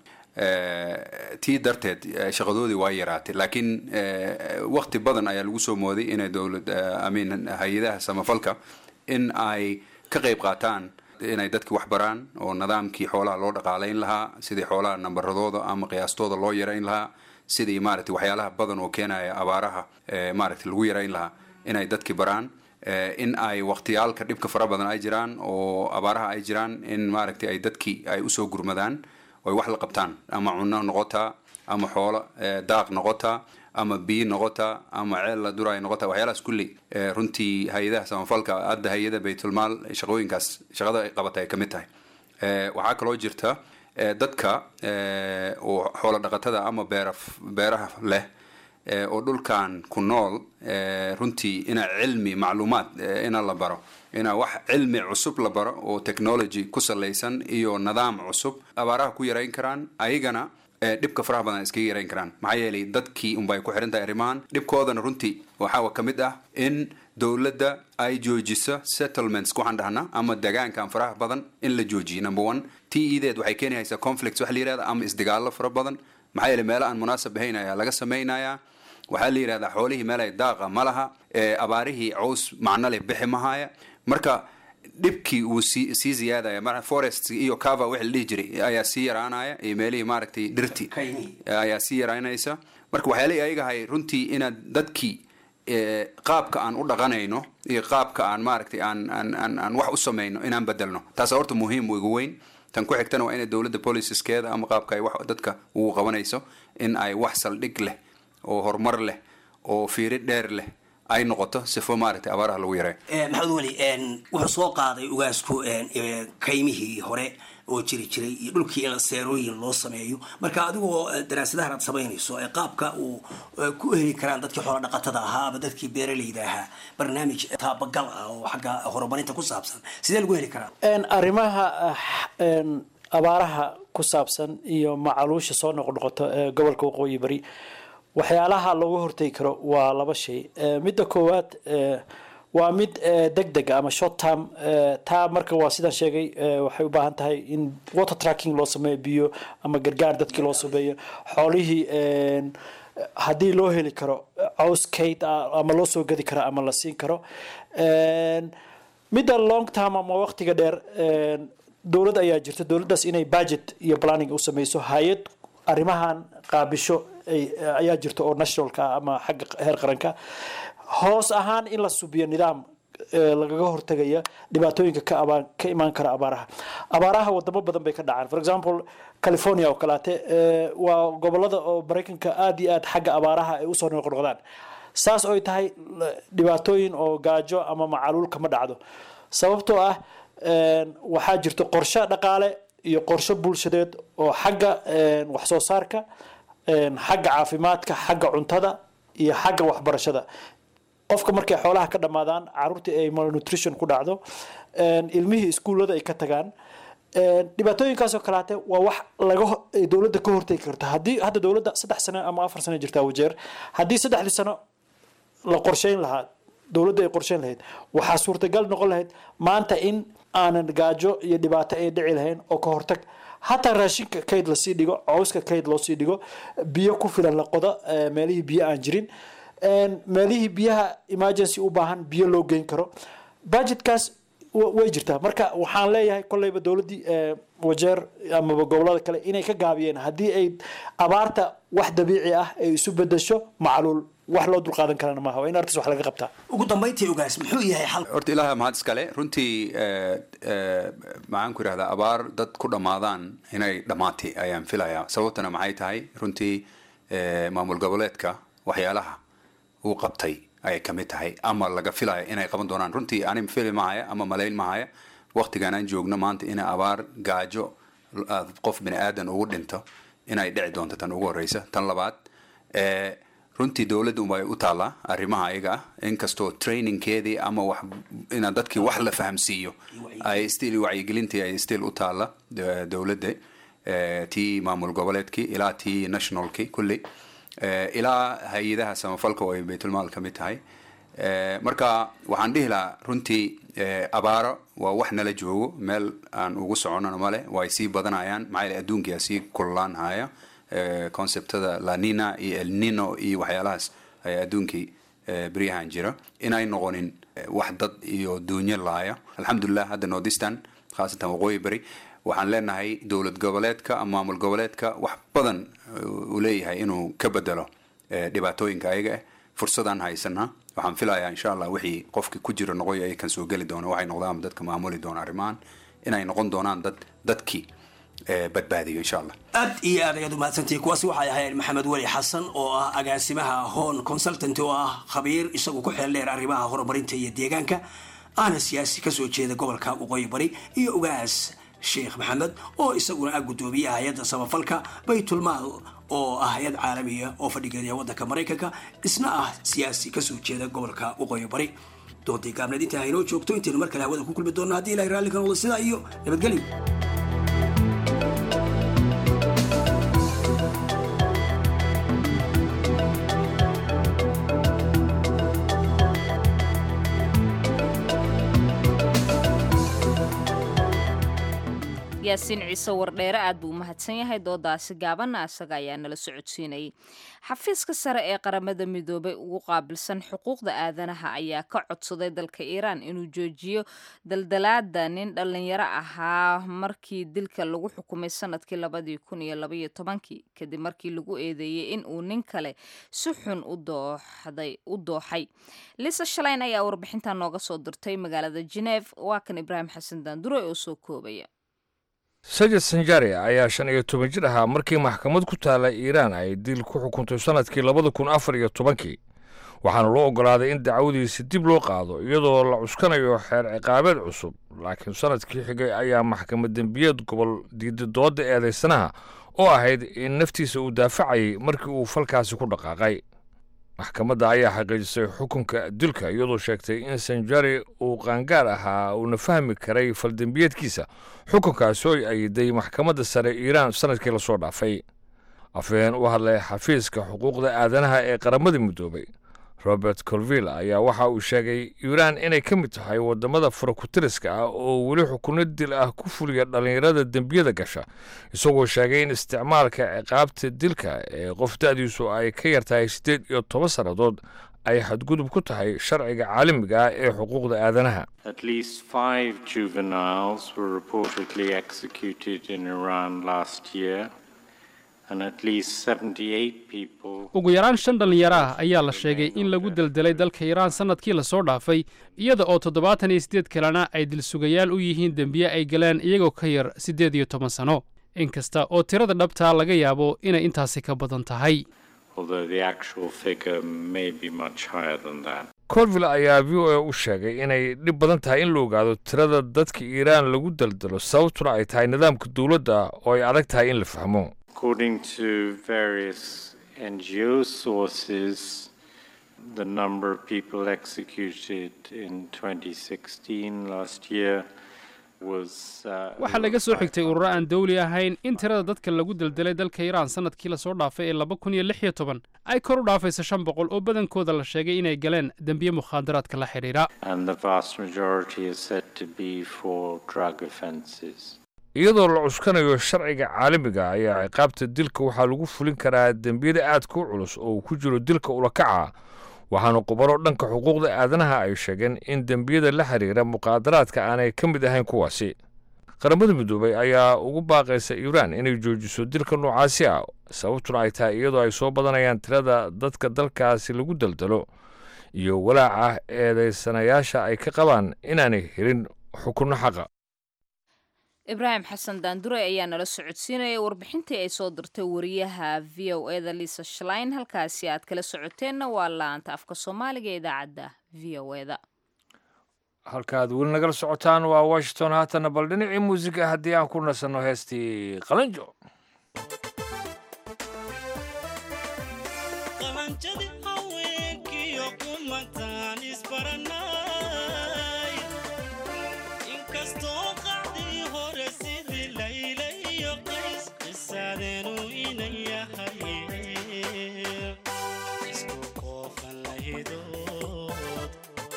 Eh, tii darteed eh, shaqadoodii waa yaraatay laakiin eh, waqti badan ayaa lagu soo mooday inay dowlad eh, I mean hay-adaha samafalka in ay ka qayb qaataan inay dadki wax baraan oo nidaamkii xoolaha loo dhaqaalayn lahaa sidii xoolaha nambaradooda ama qiyaastooda loo yarayn lahaa sidii maaragtay waxyaalaha badan oo keenaya abaaraha eh, maaragtay lagu yarayn lahaa inay dadki baraan eh, in ay waqtiyaalka dhibka fara badan ay jiraan oo abaaraha ay jiraan in maaragtay ay dadki ay usoo gurmadaan oo ay wax la qabtaan ama cunno noqotaa ama xoolo eh, daaq noqotaa ama biyo noqotaa ama ceel la duraay noqotaa waxyaalahaas kulli eh, runtii hay-adaha samafalka hadda hay-ada baytulmaal shaqooyinkaas shaqada ay qabata ay ka mid tahay Eh, waxaa kaloo jirta eh, dadka eh, oo xoolo dhaqatada ama beera beeraha leh eh, oo dhulkan ku nool eh, runtii inaa cilmi macluumaad eh, ina la baro inaa wax cilmi cusub la baro oo technology ku salaysan iyo nidaam cusub abaaraha ku yarayn karaan ayagana eh, dhibka faraha badan iskaga yarayn karaan maxaa yeelay dadkii unbay ku xiran tahay arrimahan dhibkoodana runtii waxaa ka mid ah in dowladda ay joojiso settlements waxaan dhahnaa ama degaankan faraha badan in la joojiyo number one tii ideed waxay keenaysaa conflicts waxa la yihahda ama isdagaallo fara badan maxaa yeelay meelo aan munaasab ahayn ayaa laga samaynayaa waxaa la yidhahdaa xoolihii meel ay daaqa ma laha ee abaarihii caws macno leh bixi mahaya marka dhibkii wuu sii sii ziyaadaya mar forest iyo cover wixii la dhihi jiray ayaa sii yaraanaya iyo meelihii maaragtay dhirti ayaa sii yaraanaysa marka waxyaalihii ayagahay runtii inaad dadkii eh, qaabka aan u dhaqanayno iyo qaabka aan maaragtay aan aan aan aan wax u samayno inaan bedelno taasa horta muhiim ugu weyn tan ku xigtana waa inay dowladda policeskeeda ama qaabka ay wax dadka ugu qabanayso in ay wax saldhig leh oo horumar leh oo fiiri dheer leh ay noqoto sifo maaragtay abaaraha lagu yareeyo Eh, maxamed weli en, wuxuu soo qaaday ugaasku en, eh, kaymihii hore oo jiri jiray iyo dhulkii in seerooyin loo sameeyo marka adigoo eh, daraasadahan aad samaynayso ee qaabka uu eh, ku heli karaan dadkii xoola dhaqatada ahaa ama dadkii beeralayda ahaa barnaamij taabagal ah oo xagga horumarinta ku saabsan sidee lagu heli karaa En, arrimaha ah, en, abaaraha ku saabsan iyo macaluusha soo noqnoqoto ee gobolka waqooyi bari waxyaalaha looga hortegi karo waa laba shay Eh, midda koowaad eh, waa mid deg deg ama short term eh, taa marka waa sidaan sheegay eh, waxay u baahan tahay in water tracking loo sameeyo biyo ama gargaar dadkii loo sameeyo xoolihii en, haddii loo heli karo caws kayd ah ama loo soo gadi karo ama la siin karo En, midda long term ama waqtiga dheer en, dowlad ayaa jirta dowladdaas inay budget iyo planning u sameyso hay-ad arrimahan qaabisho ay- ayaa jirta oo nationalka ah ama xagga heer qaranka hoos ahaan in la subiyo nidaam eh, lagaga hortagaya dhibaatooyinka ka abaan ka imaan kara abaaraha abaaraha wadamo badan bay ka dhacaan for example california oo kaleete eh, waa gobolada oo maraykanka aada iyo aad xagga abaaraha ay usoo noqnoqdaan saas oy tahay la- dhibaatooyin oo gaajo ama macaluul kama dhacdo sababtoo ah en, waxaa jirto qorshe dhaqaale iyo qorshe bulshadeed oo xagga en, wax soo saarka en, xagga caafimaadka xagga cuntada iyo xagga waxbarashada qofka markay xoolaha ka dhammaadaan caruurtii ay malnutrition ku dhacdo en, ilmihii iskuullada ay ka tagaan en, dhibaatooyinkaasoo kalaate waa wax laga ho- ay dowladda ka hortegi karta haddii hadda dowladda saddex sano ama afar sano jirtaa wajeer haddii saddexdii sano la qorsheyn lahaa dowladda ay qorsheyn lahayd waxaa suurtagal noqon lahayd maanta in aanan gaajo iyo dhibaato ay dhici lahayn oo ka hortag hataa raashinka kayd lasii dhigo cawska kayd loosii dhigo biyo ku filan la qodo eh, meelihii biyo aan jirin En, meelihii biyaha emergency u baahan biyo loo geyn karo budgetkaas wa- way jirtaa marka waxaan leeyahay kolleyba dowladdii eh, wajeer amaba gobolada kale inay ka gaabiyeen haddii ay abaarta wax dabiici ah ay isu bedesho macluul wax loo dulqaadan karana maaha waa in arrintaas wax laga qabtaa ugu dambayntii ogaas muxuu yahay xal horta ilaaha mahad iskale runtii eh, eh, maxaan ku idhahdaa abaar dad ku dhammaadaan inay dhammaatay ayaan filayaa sababtana maxay tahay runtii eh, maamul goboleedka waxyaalaha uu qabtay ayay ka mid tahay ama laga filaya inay qaban doonaan runtii ani fili mahaya ama malayn mahaya waqtigan aan joogno maanta ina abaar gaajo qof bini aadan ugu dhinto inay dhici doonto tan ugu horeysa tan labaad runtii dowladda unbay u taallaa arrimaha ayaga ah inkastoo trainingkeedii ama wax ina dadkii wax la fahamsiiyo ay still wacyigelintii ay still u taalla dowladda tii maamul goboleedkii ilaa tii nationalkii kulli ilaa hay-adaha samafalka oo ay baytulmaal ka mid tahay marka waxaan dhihi lahaa runtii abaaro waa wax nala joogo meel aan ugu soconano male way sii badanayaan maxaa yeele adduunkia sii kululaan haya conceptada lanina iyo elnino iyo waxyaalahaas ayaa adduunkii beryahan jira inay noqonin wax dad iyo duunyo laaya alxamdulilah hadda nordistan khaasatan waqooyi beri waxaan leenahay dowlad goboleedka ama maamul goboleedka wax badan uu leeyahay inuu ka bedelo dhibaatooyinka ayaga ah fursadaan haysanaa waxaan filayaa insha allah wixii qofki ku jira noqoy ay kan soo geli doona waxay noqdaan dadka maamuli doona arrimahan inay noqon doonaan dad dadkii badbaadiyo insha allah aad iyo aad ayaad umahadsantihi kuwaasi waxay ahayd maxamed weli xasan oo ah agaasimaha hon consultant oo ah khabiir isagu ku xeel dheer arrimaha horumarinta iyo deegaanka ahna siyaasi kasoo jeeda gobolka waqooyi bari iyo ugaas sheekh maxamed oo isaguna ah guddoomiyaha hay-adda samafalka baytulmaal oo ah hay-ad caalamiya oo fadhigeeda waddanka maraykanka isna ah siyaasi kasoo jeeda gobolka waqooyi bari doontii gaabneed intaa haynoo joogto intaynu mar kale hawada ku kulmi doonno haddii ilahay raalli ka noqdo sidaa iyo nabadgelyo yaasiin ciise wardheere aad buu u mahadsan yahay doodaasi gaabanna asaga ayaa nala socodsiinayay xafiiska sare ee qaramada midoobay ugu qaabilsan xuquuqda aadanaha ayaa ka codsaday dalka iiraan inuu joojiyo daldalaada nin dhallinyaro ahaa markii dilka lagu xukumay sanadkii labadii kun iyo labaiyo tobankii kadib markii lagu eedeeyey in uu nin kale si xun u dooxay lisa shalayn ayaa warbixintan nooga soo dirtay magaalada geneef waa kan ibraahim xasan daandure oo soo koobaya sajid sanjari ayaa shan iyo toban jir ahaa markii maxkamad ku taala iiraan ay dil ku xukuntay sannadkii labada kun afar iyo tobankii waxaana loo oggolaaday in dacwadiisi dib loo qaado iyadoo la cuskanayo xeer ciqaabeed cusub laakiin sannadkii xigay ayaa maxkamad dembiyeed gobol diiday dooda eedaysanaha oo ahayd in naftiisa uu daafacayay markii uu falkaasi ku dhaqaaqay maxkamadda ayaa xaqiijisay xukunka dilka iyadoo sheegtay in sanjari uu qaangaar ahaa uuna fahmi karay faldembiyeedkiisa xukunkaasi oo ayiday maxkamadda sare iiraan sannadkii lasoo dhaafay afhayeen u hadlay xafiiska xuquuqda aadanaha ee qaramada midoobay robert colville ayaa waxa uu sheegay iiraan inay ka mid tahay waddamada farakutiriska ah oo weli xukunno dil ah ku fuliya dhallinyarada dembiyada gasha isagoo sheegay in isticmaalka ciqaabta dilka ee qof da'diisu ay ka yartahay siddeed iyo toban sannadood ay xadgudub ku tahay sharciga caalamiga ah ee xuquuqda aadanaha At least five juveniles were reportedly executed in Iran last year, and at least 78 people. ugu yaraan shan dhallinyaro ah ayaa la sheegay in lagu deldelay dalka iiraan sannadkii lasoo dhaafay iyada oo toddobaatan iyo siddeed kalena ay dilsugayaal u yihiin dembiye ay galeen iyagoo ka yar siddeed iyo toban sano inkasta oo tirada dhabtaa laga yaabo inay intaasi ka badan tahay although the actual figure may be much higher than that. colville ayaa v o a u sheegay inay dhib badan tahay in la ogaado tirada dadka iiraan lagu daldalo sababtuna ay tahay nidaamka dowladda oo ay adag tahay in la fahmo According to various NGO sources, the number of people executed in 2016 last year was. Uh, waxaa laga soo xigtay ururo aan dawli ahayn in tirada dadka lagu deldelay dalka iiraan sannadkii lasoo dhaafay ee laba kun iyo lix iyo toban ay kor u dhaafayso shan boqol oo badankooda la sheegay inay galeen dembiye mukhaadaraadka la xidhiidha and the vast majority is said to be for drug offences. iyadoo la cuskanayo sharciga caalamiga ayaa ciqaabta dilka waxaa lagu fulin karaa dembiyada aadka u culus oo uu ku jiro dilka ulakaca waxaana qubaro dhanka xuquuqda aadanaha ay sheegeen in dembiyada la xiriira muqaadaraadka aanay ka mid ahayn kuwaasi qaramada midoobay ayaa ugu baaqaysa iiraan inay joojiso dilka noocaasi ah sababtuna ay tahay iyadoo ay soo badanayaan tirada dadka dalkaasi lagu daldalo iyo walaaca eedaysanayaasha ay ka qabaan inaanay helin xukunno xaqa ibraahim xasan daandure ayaa nala socodsiinaya warbixintii ay soo dirtay wariyaha v o eda lisa shlein halkaasi aad kala socoteenna waa laanta afka soomaaliga ee idaacadda v o eda halkaaad weli nagala socotaan waa washington haatana bal dhinacii muusiga haddii aan ku nasanno heestii qalanjo qalanjadi haweenkiyo kumantaan isbaranay inkastoo qacdii hore sidii layla iyo qays qisaadeenu inan yahay isku qoofan lahidood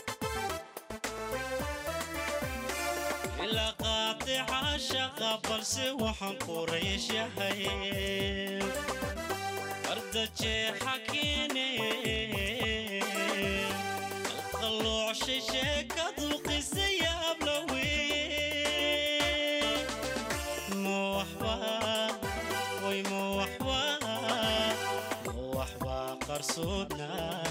ilaa qaadica shaqa balse waxaan quraysh yahay ardajeexa keene qalqaloochay sheekadu qisa yaabla weye ma waxba way ma waxba ma waxba qarsoodna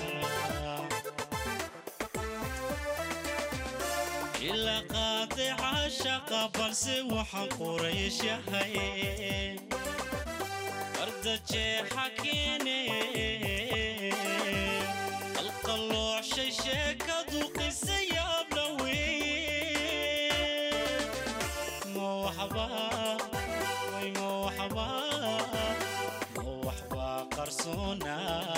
ilaa qaadica shaqa balse waxaan quraysh yahay ardajeexa keene qalqaloochay sheekadu qisa yaabla weye ma waxba way ma waxba ma waxba qarsoona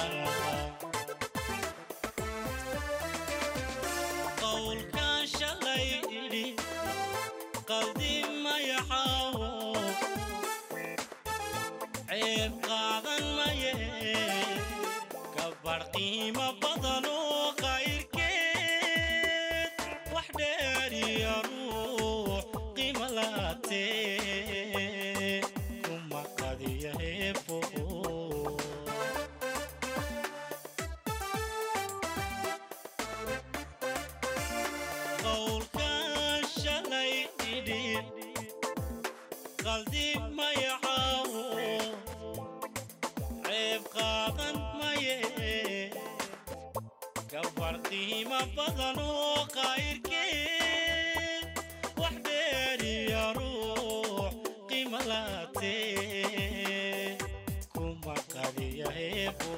qowlkan shalay idhi qaldi mayaxaawo ceeb qaadan maye gabar qiimo badan oo qayrkeed wax dheeriya ruux qiimo laatee kuma qadiya heebo qowlkan shalay idhi qaldi mayaxaawo ceeb qaadan maye gabar qiimo badan oo qayrkeed wax dheeriya ruux qiimo laatee kuma qadiya heebo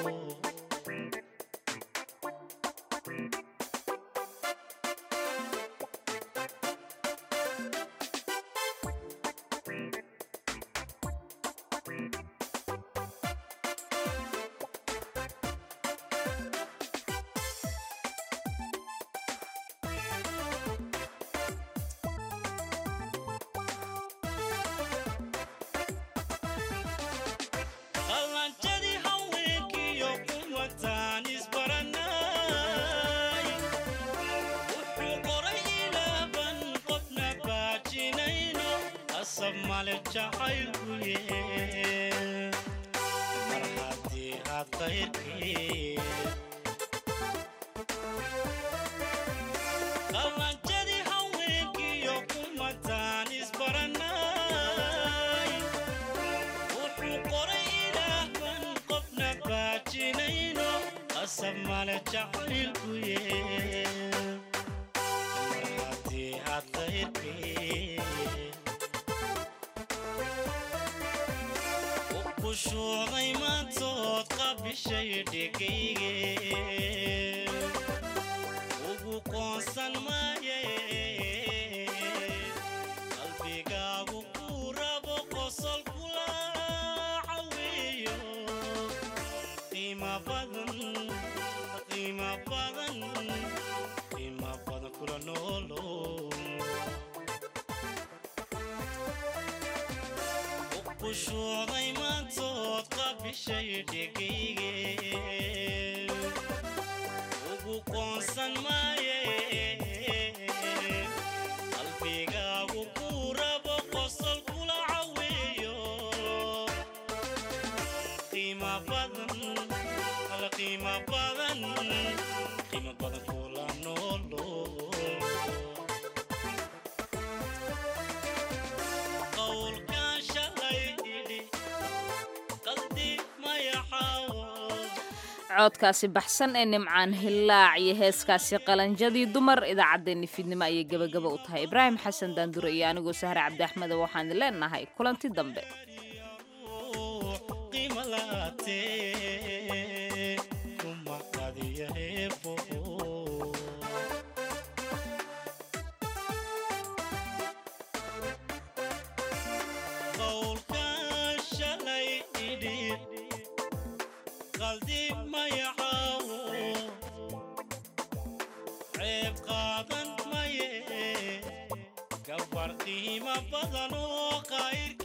qalanjadii haweenkiyo kumataan isbaranay wuxuu qoray ilaaban qofna baajinayno asab male jacaylkuye mar haddii aad qayrkii qalanjadii haweenkiyo kumataan isbaranay wuxuu qoray ilaahban qofna baajinayno asab male jacaylkuye mar haddii aad qayrkii u kushuucday maantood qabishay dhegayge ugu qoonsan maaye qalbigaagu ku rabo qosol kula caweeyo qiimo badan qiimo badan qiimo badan kula noolo kushuucday maantood qabishay dhegayge ugu qoonsan maaye qalbigaagu ku rabo qosol kula caweeyo qiimo badan ala qiimo badan qiimo badan kula noolo qowlkan shalay idhi qaldi mayaxaawo codkaasi baxsan ee nimcaan hillaac iyo heeskaasi qalanjadii dumar idaacaddeenni fiidnimo ayay gebagaba u tahay ibraahim xasan daandure iyo anigoo sahre cabdi axmeda waxaan leenahay kulanti dambe qiimo laatee kuma qadiya heebo qaldib mayacaawo ceeb qaadan maye gabar qiimo badan oo qayrka